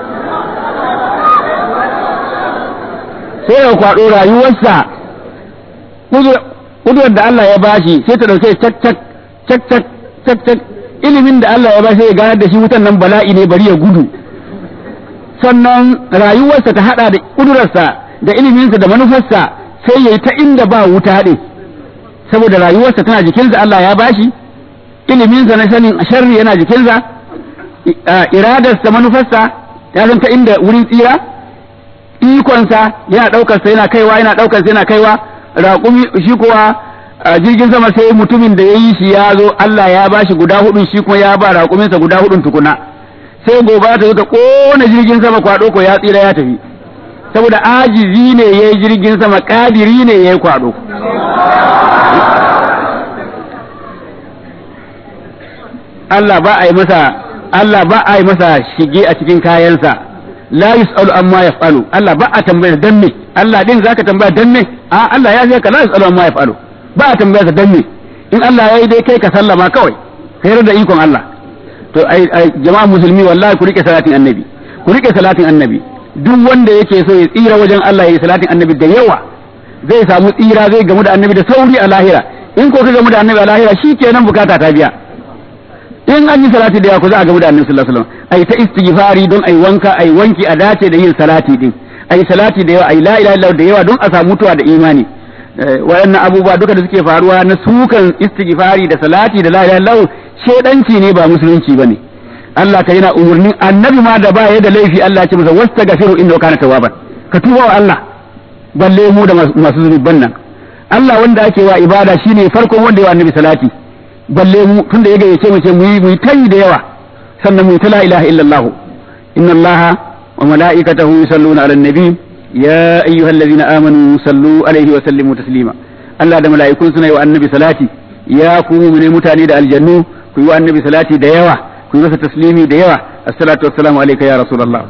Speaker 2: sai ya kwado rayuwarsa kudurar da Allah ya bashi sai ta dauke cak cak cak cak cak cak ilimin da Allah ya bashi sai ya ganar da shi wutan nan bala'i ne bari ya gudu sannan rayuwarsa ta hada da kudurarsa da iliminsa da manufarsa sai ya yi ta inda ba wuta ɗin saboda rayuwarsa tana jikinsa Allah ya bashi iliminsa na sanin sharri yana jikinsa iradarsa manufarsa ya san ta inda wurin tsira ikonsa yana ɗaukarsa yana kaiwa yana ɗaukarsa yana kaiwa raƙumi shi kuwa jirgin sama sai mutumin da ya yi shi ya zo Allah ya bashi guda hudun shi kuma ya ba raƙuminsa guda hudun tukuna sai gobara ta zo ta kona jirgin sama kwado ko ya tsira ya tafi saboda ajizi ne ya yi jirgin sama kadiri ne ya yi kwado Allah ba a yi masa Allah ba a yi masa shige a cikin kayansa la yus'alu amma yaf'alu Allah ba a tambaya dan me Allah din zaka tambaya dan me a Allah ya ce ka la yus'alu amma yaf'alu ba a tambaya dan me in Allah ya yi dai kai ka sallama kawai kai da ikon Allah to ai jama'a musulmi wallahi ku rike salatin annabi ku rike salatin annabi duk wanda yake so ya tsira wajen Allah ya yi salatin annabi da yawa zai samu tsira zai gamu da annabi da sauri a lahira in ko ka gamu da annabi a lahira shikenan bukata ta biya in an yi salati da yawa ko za a gamu da annabi sallallahu alaihi wasallam ai ta istighfari don ai wanka ai wanki a dace da yin salati din ai salati da yawa ai la ilaha illallah da yawa don a samu mutuwa da imani wayannan abubuwa duka da suke faruwa na sukan istighfari da salati da la ilaha illallah shedanci ne ba musulunci bane Allah ka yana umurnin annabi ma da ba ya da laifi Allah ya ce masa wastaghfiru innahu kana tawwaban ka tuba wa Allah balle mu da masu zunuban nan Allah wanda ake wa ibada shine farkon wanda ya wa annabi salati balle mu tunda ya gayyace mu ce mu yi mu yi tayi da yawa sannan mu yi ta la ilaha illallah inna Allah wa mala'ikatahu yusalluna 'alan nabi ya ayyuhallazina amanu sallu alaihi wa sallimu taslima Allah da mala'ikun suna yi wa annabi salati ya ku ne mutane da aljannu ku yi wa annabi salati da yawa ku yi masa taslimi da yawa assalatu wassalamu alayka ya rasulullah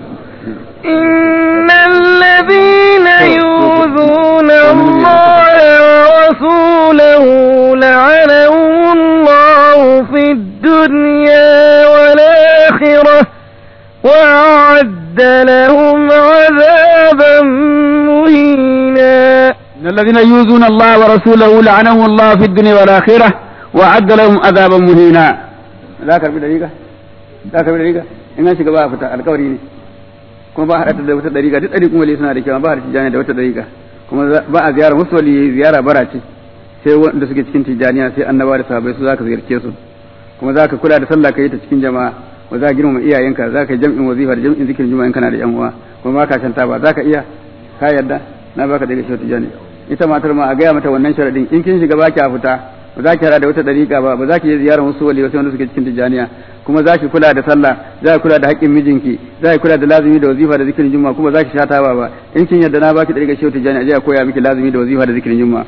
Speaker 1: إن الذين يؤذون الله ورسوله لعنهم الله في الدنيا والآخرة وأعد لهم عذابا مهينا
Speaker 2: إن الذين يؤذون الله ورسوله لعنهم الله في الدنيا والآخرة وأعد لهم عذابا مهينا لا كربي دقيقة لا كربي دقيقة إن شيء بقى فتا الكوري ne kuma ba haɗa da wata ɗariƙa duk ɗari kuma suna da kyau ba haɗa tijjani da wata ɗariƙa kuma ba a ziyara musu wali ziyara bara ce sai wanda suke cikin tijjaniya sai annaba da sahabbai su zaka ziyarce su kuma zaka kula da sallah kai ta cikin jama'a ba za ka girmama iyayenka za ka yi jam'in wazifa da jam'in zikirin juma'a in kana da yan uwa kuma ba ka shanta ba za ka iya ka yarda na baka daga shi tijjani ita matar ma a gaya mata wannan sharadin in kin shiga baki a fita ba za ki hada da wata dariƙa ba ba za ki je ziyarar wasu wali wasu wanda suke cikin tijjaniya kuma za ki kula da sallah za ki kula da haƙƙin mijinki za ki kula da lazimi da wazifa da zikirin juma'a kuma za ki shata ba ba in kin yarda na baki dariƙa shi tijjani a je a koya miki lazimi da wazifa da zikirin juma'a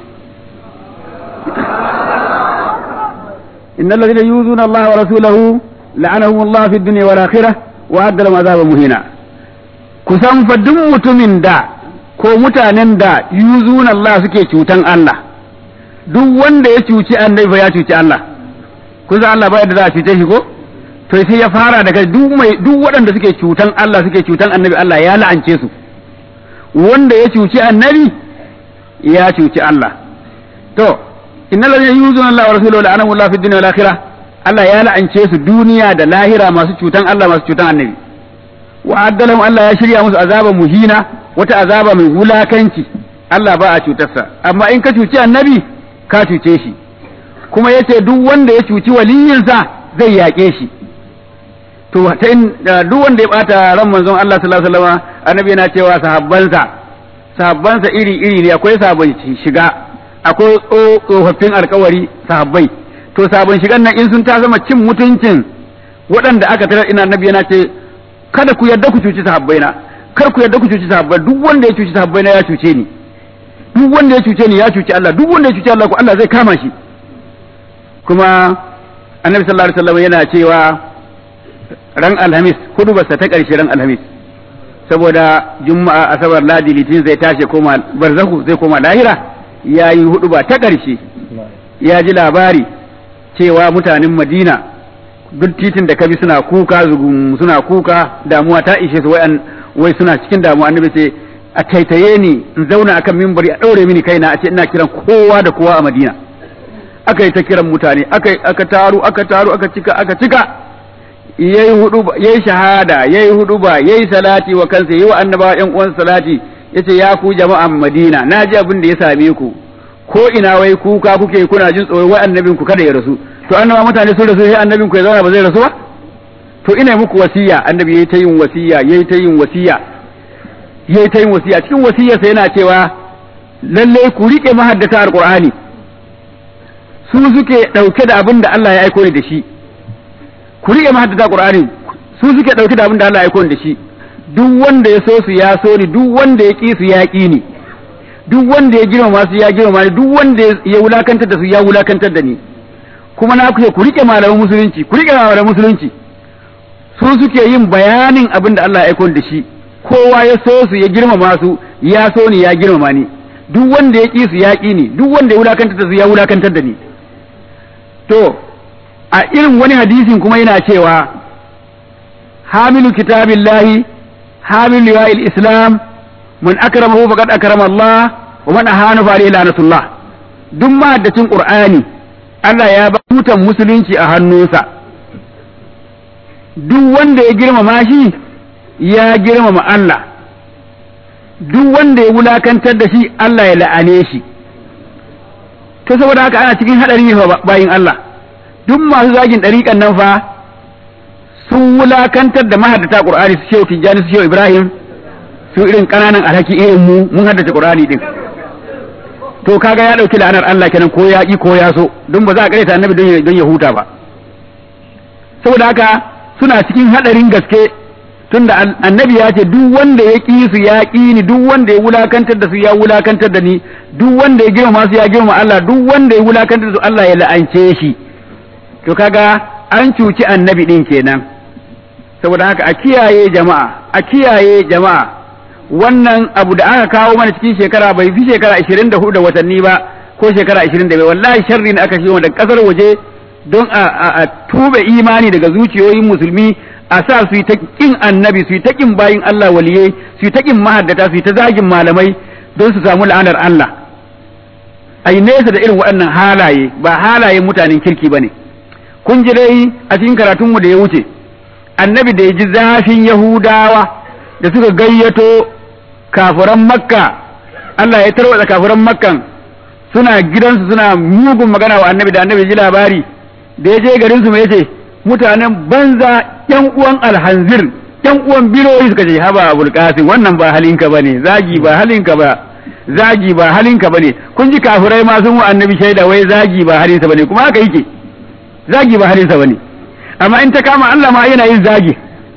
Speaker 2: إن الذين يؤذون الله ورسوله لعنهم الله في الدنيا والآخرة وأعد لهم عذابا مهينا kusan fa duk mutumin da ko mutanen da yuzuna Allah suke cutan Allah duk wanda ya cuci annabi fa ya cuci Allah kun san Allah ba yadda za a cuce shi ko to sai ya fara daga duk mai duk waɗanda suke cutan Allah suke cutan annabi Allah ya la'ance su wanda ya cuci annabi ya cuci Allah to innal ladina yuzuna Allah wa rasulahu la'anahu Allah fid dunya wal akhirah Allah ya la'ance su duniya da lahira masu cutan Allah masu cutan annabi wa addalahum Allah ya shirya musu azaba muhina wata azaba mai wulakanci Allah ba a cutarsa amma in ka cuci annabi ka cuce shi kuma yace duk wanda ya cuci waliyinsa zai yaƙe shi to ta in duk wanda ya bata ran manzon Allah sallallahu alaihi wasallam annabi yana cewa sahabbansa sahabbansa iri iri ne akwai sabon shiga akwai tsofaffin alkawari sahabbai to sabon shigan nan in sun ta zama cin mutuncin waɗanda aka tarar ina annabi yana ce kada ku yarda ku cuci sahabbai na kar ku yarda ku cuci sahabbai duk wanda ya cuci sahabbai na ya cuce ni duk wanda ya cuce ni ya cuci Allah duk wanda ya cuci Allah ko Allah zai kama shi kuma annabi sallallahu alaihi wasallam yana cewa ran alhamis hudubarsa ta ƙarshe ran alhamis saboda juma'a asabar ladi litin zai tashi koma barzahu zai koma lahira ya yi huduba ta ƙarshe ya ji labari cewa mutanen madina duk titin da kabi suna kuka zugun suna kuka damuwa ta ishe su wai suna cikin damuwa annabi ce a taitaye ni in zauna akan mimbari a ɗaure mini kaina a ce ina kiran kowa da kowa a madina aka yi ta kiran mutane aka taru aka taru aka cika aka cika yayi hudu yayi shahada yayi hudu ba yayi salati wa kansa yayi wa annabawa ƴan uwan salati yace ya ku jama'an Madina naji abin da ya same ku ko ina wai kuka kuke kuna jin tsoro wai annabin ku kada ya rasu to annaba mutane sun rasu sai annabin ku ya zauna ba zai rasu ba to ina muku wasiya annabi yayi ta yin wasiya yayi ta yin wasiya yayi ta yin wasiya cikin wasiyarsa yana cewa lalle ku rike mahaddata alqur'ani su suke dauke da abin da Allah ya aiko ni da shi ku riƙe mahaddata Qur'ani su suke ɗauki da abin da Allah ya aiko da shi duk wanda ya so su ya so ni duk wanda ya ƙi su ya ƙi ni duk wanda ya girmama su ya girmama ni duk wanda ya wulakantar da su ya wulakantar da ni kuma na ku ku riƙe malaman musulunci ku riƙe malaman musulunci su suke yin bayanin abin da Allah ya aiko da shi kowa ya so su ya girmama su ya so ni ya girmama ni duk wanda ya ƙi su ya ƙi ni duk wanda ya wulakantar da su ya wulakantar da ni to a irin wani hadisin kuma yana cewa hamilu kitabillahi hamilu liwa'il islam man akramahu faqad akrama Allah wa man ahana fa alayhi lanatullah duk mahaddacin qur'ani Allah ya ba tutan musulunci a hannunsa duk wanda ya girmama shi ya girmama Allah duk wanda ya wulakantar da shi Allah ya la'ane shi ta saboda haka ana cikin hadari ne bayin Allah duk masu zagin ɗariƙan nan fa sun wulakantar da mahaddata ƙur'ani su shehu tijjani su shehu ibrahim su irin ƙananan alhaki irin mu mun haddace ƙur'ani din to kaga ya ɗauki la'anar Allah kenan ko ya ƙi ko ya so don ba za a ƙareta annabi don ya huta ba saboda haka suna cikin haɗarin gaske tunda annabi ya ce duk wanda ya ƙi su ya ƙi ni duk wanda ya wulakantar da su ya wulakantar da ni duk wanda ya girmama su ya girmama Allah duk wanda ya wulakantar da su Allah ya la'ance shi to kaga an cuci annabi din kenan saboda haka a kiyaye jama'a a kiyaye jama'a wannan abu da aka kawo mana cikin shekara bai fi shekara 24 da watanni ba ko shekara 25 wallahi sharri ne aka shi da kasar waje don a, tube imani daga zuciyoyin musulmi a sa su yi ta kin annabi su yi ta kin bayin Allah waliye su yi ta kin mahaddata su yi ta zagin malamai don su samu la'anar Allah ai nesa da irin waɗannan halaye ba halayen mutanen kirki bane kun ji dai a cikin karatunmu da ya wuce annabi da ya ji zafin yahudawa da suka gayyato kafiran makka Allah ya tarwatsa kafiran makkan suna gidansu suna mugun magana wa annabi da annabi ji labari da ya je garin su mai yace mutanen banza yan uwan alhanzir yan uwan biroyi suka ce haba abul qasim wannan ba halinka bane zagi ba halinka ba zagi ba halinka bane kun ji kafirai ma sun wa annabi shaida wai zagi ba halinsa bane kuma haka yake zagi ba halinsa bane amma in ta kama Allah ma yana yin zagi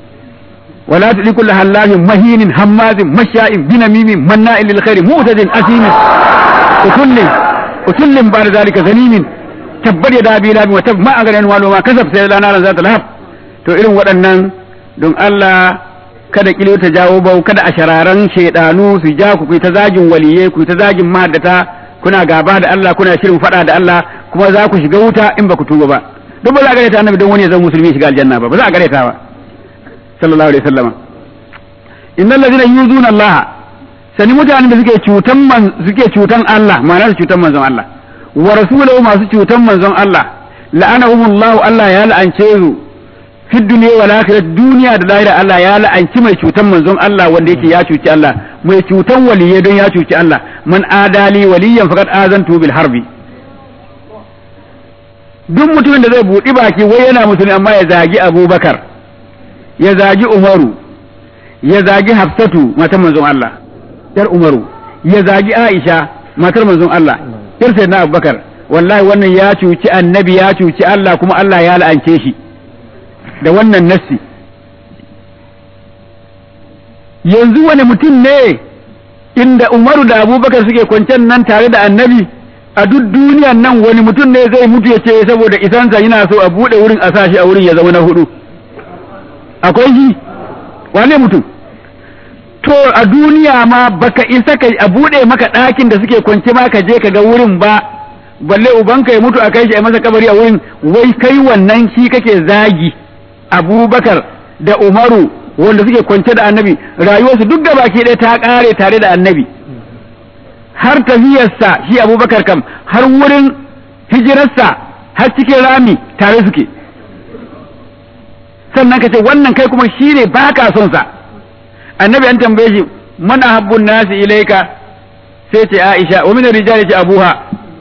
Speaker 2: ولا تطيع كل حلاف مهين هماز مشاء بنميم مناء للخير معتد أثيم وكل وكل بعد ذلك ذليم تبر يدا ابي لهب وتب ما اغنى عنه ما كسب سيلا نارا ذات لهب to irin waɗannan don Allah kada kilo ta jawo bau kada a shararan shaidanu su ja ku ta zagin waliye ku ta zagin mahaddata kuna gaba da Allah kuna shirin fada da Allah kuma za ku shiga wuta in ba ku tuba ba don ba za a gareta annabi don wani ya zama musulmi shiga aljanna ba ba za a gareta ba sallallahu alaihi wasallam innal ladina yuzuna Allah sani mutanen da suke cutan man suke cutan Allah ma'ana su cutan manzon Allah wa rasulahu masu cutan manzon Allah la'anahumullahu Allah ya la'ance su fi dunya wal akhirah duniya da lahira Allah ya la'anci mai cutan manzon Allah wanda yake ya cuci Allah mai cutan waliye don ya cuci Allah man adali waliyan faqad azantu bil harbi duk mutumin da zai buɗi baki wai yana musulmi amma ya zagi Abubakar ya zagi Umaru ya zagi Hafsatu matar manzon Allah yar Umaru ya zagi Aisha matar manzon Allah yar sayyidina Abubakar wallahi wannan ya cuci annabi ya cuci Allah kuma Allah ya la'ance shi da wannan nassi yanzu wani mutum ne inda Umaru da Abubakar suke kwancen nan tare da annabi a duk duniyan nan wani mutum ne zai mutu ya ce saboda isansa yana so a buɗe wurin a sashi a wurin ya zama na hudu akwai shi wane mutum to a duniya ma baka isa ka a buɗe maka ɗakin da suke kwance ma ka je ka ga wurin ba balle ubanka ya mutu a kai shi a masa kabari a wurin wai kai wannan shi kake zagi abubakar da umaru wanda suke kwance da annabi rayuwarsu duk gaba ke ɗaya ta ƙare tare da annabi har tafiyarsa shi abubakar kam har wurin hijirarsa har cikin rami tare suke sannan ka ce wannan kai kuma shi ne ba ka son sa annabi an tambaye shi mana habbun nasi ilaika sai ce aisha wa min rijali ce abuha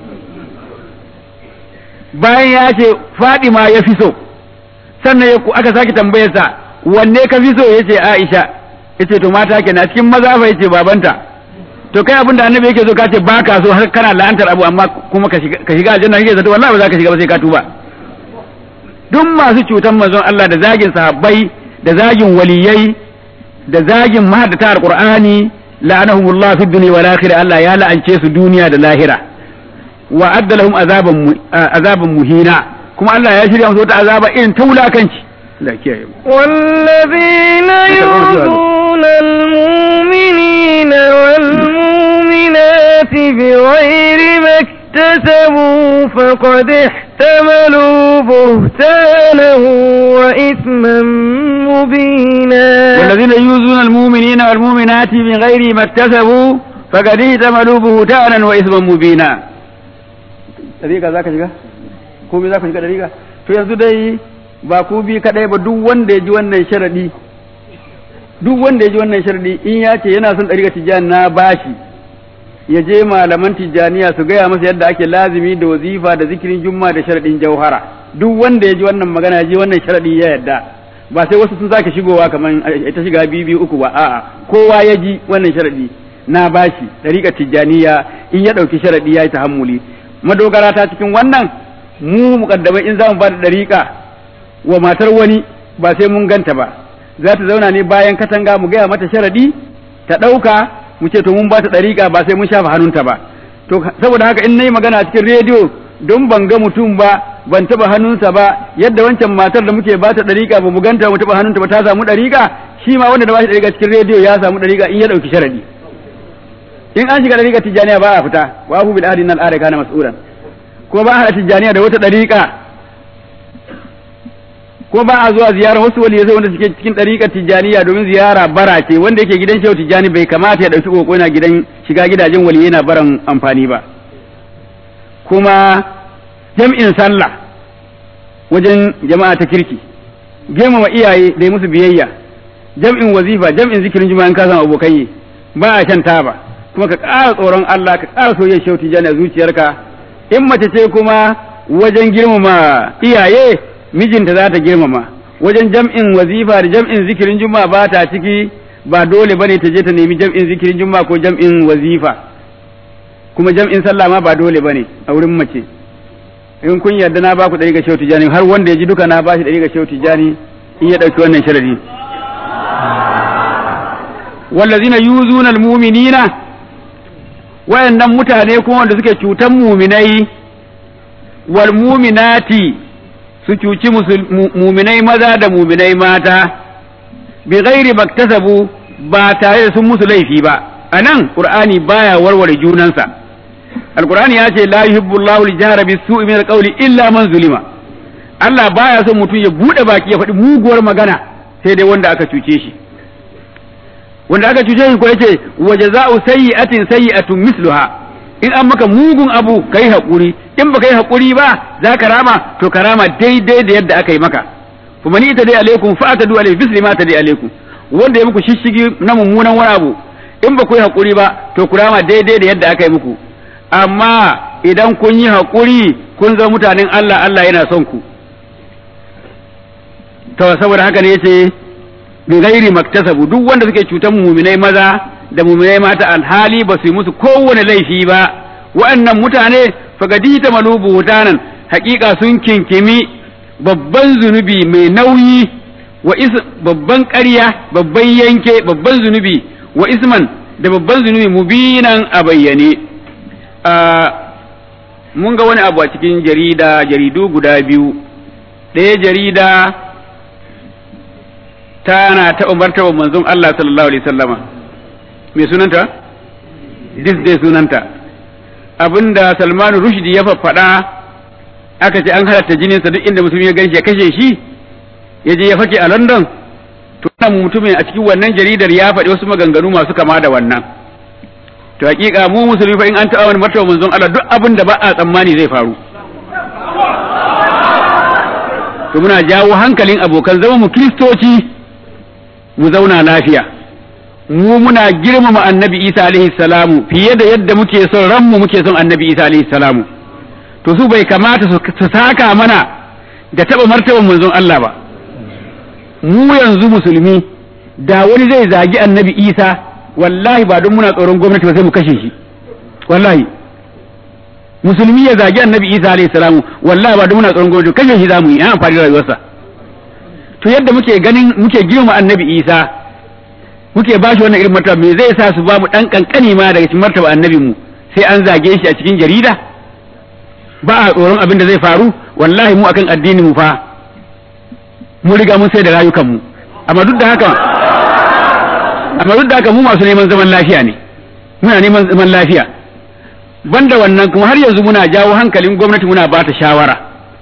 Speaker 2: bayan ya ce fadima ya fi so sannan aka sake tambayarsa wanne ka fi so ya ce aisha ya ce to mata kenan cikin maza fa ya ce babanta to kai abin da annabi yake so ka ce ba ka so har kana la'antar abu amma kuma ka shiga aljanna kake zato wallahi ba za ka shiga ba sai ka tuba duk masu cutan manzon Allah da zagin sahabbai da zagin waliyai da zagin mahaddata alqur'ani la'anahumullah fi dunya wal akhirah Allah ya la'ance su duniya da lahira wa adda lahum azaban azaban muhina kuma Allah ya shirya musu wata azaba irin ta wulakanci la kiyaye
Speaker 1: والذين يؤذون المؤمنين والمؤمنات بغير ما اكتسبوا فقد احتملوا بهتانا وإثما مبينا
Speaker 2: والذين يؤذون المؤمنين والمؤمنات بغير ما اكتسبوا فقد احتملوا بهتانا وإثما مبينا dariƙa za ka shiga ko me za ku shiga dariƙa to yanzu dai ba ku bi kadai ba duk wanda ya ji wannan sharadi duk wanda ya ji wannan sharadi in ya ce yana son dariƙa tijjani na bashi ya je malaman tijjaniya su gaya masa yadda ake lazimi da wazifa da zikirin jumma da sharadin jauhara duk wanda ya ji wannan magana ya ji wannan sharadi ya yadda ba sai wasu sun sake shigowa kamar ita shiga biyu biyu uku ba a'a kowa ya ji wannan sharadi na bashi dariƙar tijjaniya in ya ɗauki sharadi ya yi tahammuli madogara ta cikin wannan mu mukaddamai in za mu ba da dariƙa wa matar wani ba sai mun ganta ba za ta zauna ne bayan katanga mu gaya mata sharadi ta ɗauka mu ce to mun ba ta dariƙa ba sai mun shafa hannunta ba to saboda haka in nayi magana a cikin rediyo don ban ga mutum ba ban taba hannunsa ba yadda wancan matar da muke ba ta dariƙa ba mu ganta mu taba hannunta ba ta samu dariƙa shi ma wanda da ba shi dariƙa cikin rediyo ya samu dariƙa in ya ɗauki sharadi in an shiga dariƙar tijjaniya ba a fita wa hu bil ahdi nal arika kana mas'ulan ko ba a hada tijjaniya da wata dariƙa ko ba a zuwa ziyara wasu waliyai sai wanda suke cikin dariƙar tijjaniya domin ziyara bara ce wanda yake gidan shehu tijjani bai kamata ya dauki koko yana gidan shiga gidajen waliyai na baran amfani ba kuma jam'in sallah wajen jama'a ta kirki girmama iyaye da musu biyayya jam'in wazifa jam'in zikirin juma'a in ka san abokai ba a shan taba kuma ka ƙara tsoron Allah ka ƙara soyayyar shauti jani a zuciyarka in mace ce kuma wajen girmama iyaye mijinta za ta girmama wajen jam'in wazifa da jam'in zikirin juma'a ba ta ciki ba dole bane ta je ta nemi jam'in zikirin juma'a ko jam'in wazifa kuma jam'in sallah ma ba dole bane a wurin mace in kun yarda na baku ɗari ga shauti jani har wanda ya ji duka na bashi ɗari ga shauti jani in ya ɗauki wannan sharadi wallazina yuzuna almu'minina wayannan mutane kuma wanda suke cutan muminai wal muminati su cuci muminai maza da muminai mata bi ghairi maktasabu ba tare da sun musu laifi ba anan qur'ani baya warware junansa alqur'ani ya ce la yuhibbu Allahu al-jahra bis-su'i min al-qawli illa man zulima Allah baya son mutum ya bude baki ya faɗi muguwar magana sai dai wanda aka cuce shi wanda aka cuce shi ko yace wa jaza'u sayyi'atin sayyi'atun misluha in an maka mugun abu kai hakuri in baka yi hakuri ba za ka rama to ka rama daidai da yadda aka yi maka kuma ni ita dai alaikum fa atadu alai bisli ma tadi alaikum wanda ya muku shishigi na mummunan wani abu in ba ku yi hakuri ba to ku rama daidai da yadda aka yi muku amma idan kun yi hakuri kun zama mutanen Allah Allah yana son ku to saboda haka ne yace bi ghairi maktasabu duk wanda suke cutan muminai maza da muminai mata alhali ba su yi musu kowane laifi ba wa'annan mutane fagadi ta malubu hutanan hakika sun kinkimi babban zunubi mai nauyi wa is babban ƙarya babban yanke babban zunubi wa isman da babban zunubi mubinan a bayyane mun ga wani abu a cikin jarida jaridu guda biyu ɗaya jarida tana taɓa martaba manzon Allah sallallahu alaihi sallama me sunanta dis dai sunanta abinda Salman Rushdie ya faɗa aka ce an halatta jininsa duk inda musulmi ya ganshi ya kashe shi ya je ya fake a London to wannan mutumin a cikin wannan jaridar ya faɗi wasu maganganu masu kama da wannan to hakika mu musulmi fa in an taɓa wani martaba manzon Allah duk abin da ba a tsammani zai faru to muna jawo hankalin abokan zama mu kristoci mu zauna lafiya mu muna girmama annabi isa alaihi salamu fiye da yadda muke son ranmu muke son annabi isa alaihi salamu to su bai kamata su saka mana da taɓa martaban manzon Allah ba mu yanzu musulmi da wani zai zagi annabi isa wallahi ba don muna tsoron gwamnati ba sai mu kashe shi wallahi musulmi ya zagi annabi isa alayhi salamu wallahi ba don muna tsoron gwamnati kashe shi zamu yi an amfani da rayuwarsa to yadda muke ganin muke girma annabi isa muke ba shi wannan irin martaba me zai sa su ba mu dan kankani ma daga cikin martaba annabin mu sai an zage shi a cikin jarida ba a tsoron abin da zai faru wallahi mu akan addini mu fa mu riga mun sai da rayukan mu amma duk da haka amma duk da haka mu masu neman zaman lafiya ne muna neman zaman lafiya banda wannan kuma har yanzu muna jawo hankalin gwamnati muna ba ta shawara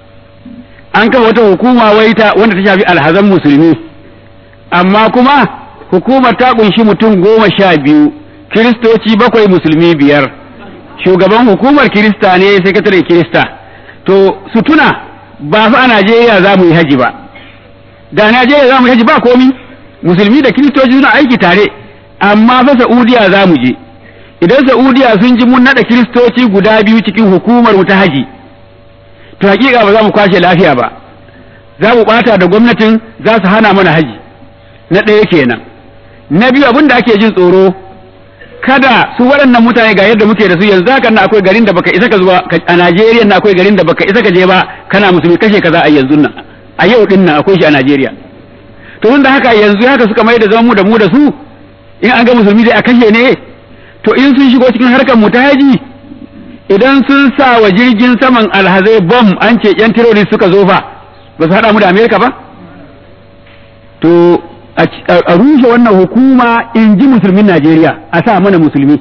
Speaker 2: an kafa wata hukuma wai ta wanda ta shafi alhazan musulmi amma kuma hukumar ta kunshi mutum goma sha biyu kiristoci bakwai musulmi biyar shugaban hukumar kirista ne sakatare kirista to su tuna ba fa a najeriya za mu yi haji ba da najeriya za mu yi haji ba komi musulmi da kiristoci suna aiki tare amma fa Saudiya za mu je idan Saudiya sun ji mun nada kiristoci guda biyu cikin hukumar mu ta haji to hakika ba za mu kwashe lafiya ba za mu bata da gwamnatin za su hana mana haji na ɗaya kenan na biyu abin da ake jin tsoro kada su waɗannan mutane ga yadda muke da su yanzu haka na akwai garin da baka isa ka zuwa a Najeriya na akwai garin da baka isa ka je ba kana musulmi kashe kaza a yanzu nan a yau din nan akwai shi a Najeriya to tun da haka yanzu haka suka mai da zaman mu da mu da su in an ga musulmi dai a kashe ne to in sun shigo cikin harkar mu ta haji idan sun sa wa jirgin saman alhazai bom an ce yan terrorist suka zo fa ba su haɗa mu da amerika ba to a rushe wannan hukuma in ji musulmin najeriya a sa mana musulmi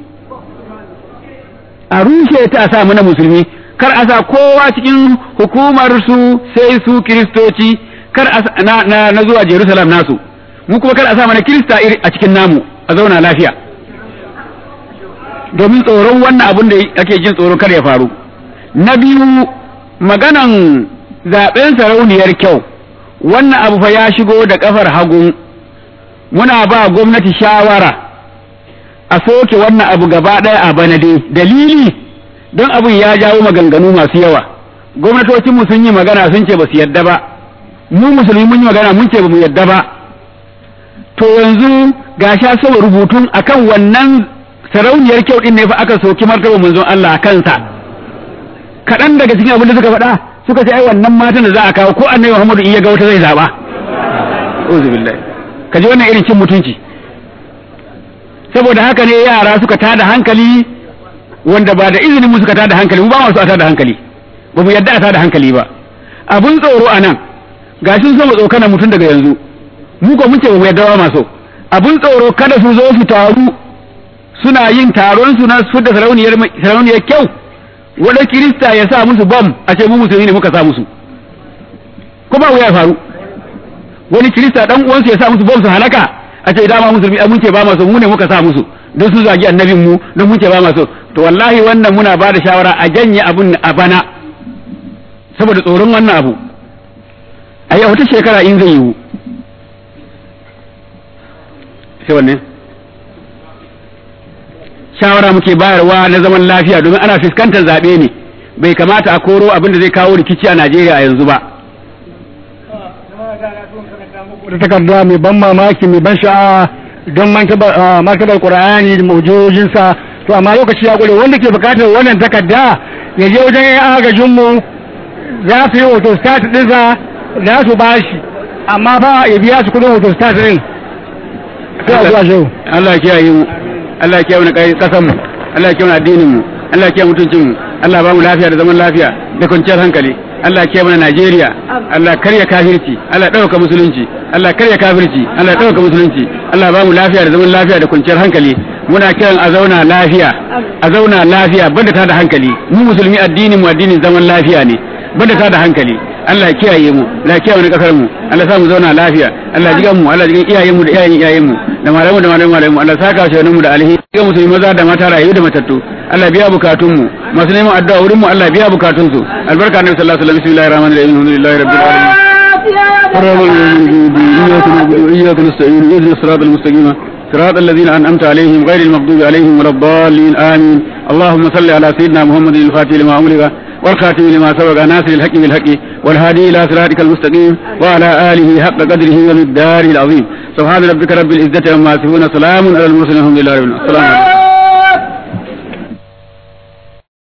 Speaker 2: a rushe ta a sa mana musulmi kar a sa kowa cikin hukumar su sai su kiristoci kar a na, na, na zuwa Jerusalem nasu mu kuma kar a sa mana kirista a cikin namu a zauna lafiya domin tsoron wannan abun da ake jin tsoro kar ya faru na biyu maganan zaben sarauniyar kyau wannan abu fa ya shigo da kafar hagu muna ba gwamnati shawara a soke wannan abu gaba ɗaya a bana dai dalili don abun ya jawo maganganu masu yawa gwamnatocinmu sun yi magana sun ce ba su yadda ba mu musulmi mun yi magana mun ce ba mu yadda ba to yanzu ga sha saba rubutun akan wannan sarauniyar kyau din ne fa aka soki martaba manzon Allah a kansa kaɗan daga cikin abin da suka faɗa suka ce ai wannan matan da za a kawo ko annabi Muhammadu in ya ga wata zai zaba uzu billahi ka ji wannan irin cin mutunci saboda haka ne yara suka tada hankali wanda ba da izinin mu suka tada hankali mu ba mu su a tada hankali ba mu yadda a tada hankali ba abun tsoro a nan gashin so mu tsokana mutum daga yanzu mu ko mun ce ba mu yadda ba maso abun tsoro kada su zo su taru suna yin taron su na su da sarauniyar sarauniyar kyau wanda kirista ya sa musu bom a ce mu musulmi ne muka sa musu ko ba ya faru wani kirista dan uwansu ya sa musu bom su halaka a ce dama musulmi mun ce ba maso mu ne muka sa musu don su zagi annabin mu don mun ce ba maso to wallahi wannan muna ba da shawara a janye abun a bana saboda tsoron wannan abu a yau wata shekara in zai yiwu sai wannan shawara muke bayarwa na zaman lafiya domin ana fuskantar zaɓe ne bai kamata a koro abin da zai kawo rikici a Najeriya a yanzu ba
Speaker 3: da takarda mai ban mamaki mai ban sha'awa don martabar qur'ani da mawjojinsa to amma lokaci ya gure wanda ke bukatar wannan takarda ya je wajen yan agajin mu za su yi hoto stat ɗinsa za su bashi amma fa ya biya su kudin hoto stat ɗin sai a zuwa shehu
Speaker 2: Allah ya kiyaye mu Allah ya kiyaye mu kai kasan mu Allah ya kiyaye mu addinin mu Allah ya kiyaye mutuncin mu Allah ba mu lafiya da zaman lafiya da kwanciyar hankali Allah ya kiyaye mu Najeriya Allah karya kafirci Allah dauka musulunci Allah karya kafirci Allah dauka musulunci Allah ba mu lafiya da zaman lafiya da kwanciyar hankali muna kiran a zauna lafiya a zauna lafiya banda ta da hankali mu musulmi addinin mu addinin zaman lafiya ne banda ta da hankali Allah ya kiyaye mu Allah ya kiyaye mu kasar mu Allah ya sa mu zauna lafiya Allah ya jiga mu Allah ya jiga iyayen mu da iyayen iyayen mu da malamu da malamu malamu Allah ya saka shi mu da alheri ga musulmi maza da mata rayu da matattu Allah biya bukatun mu masu neman addu'a wurin mu Allah biya bukatun su albarka annabi sallallahu alaihi wasallam bismillahir rahmanir rahim alhamdulillahi rabbil alamin إياك نعبد وإياك نستعين اهدنا الصراط المستقيم صراط الذين أنعمت عليهم غير المغضوب عليهم ولا الضالين آمين اللهم صل على سيدنا محمد الفاتح لما أمرك والخاتم لما سبق ناصر الحق بالحق والهادي إلى صراطك المستقيم وعلى آله حق قدره ومقداره العظيم سبحان ربك رب العزة عما يصفون سلام على المرسلين الحمد لله رب العالمين السلام عليكم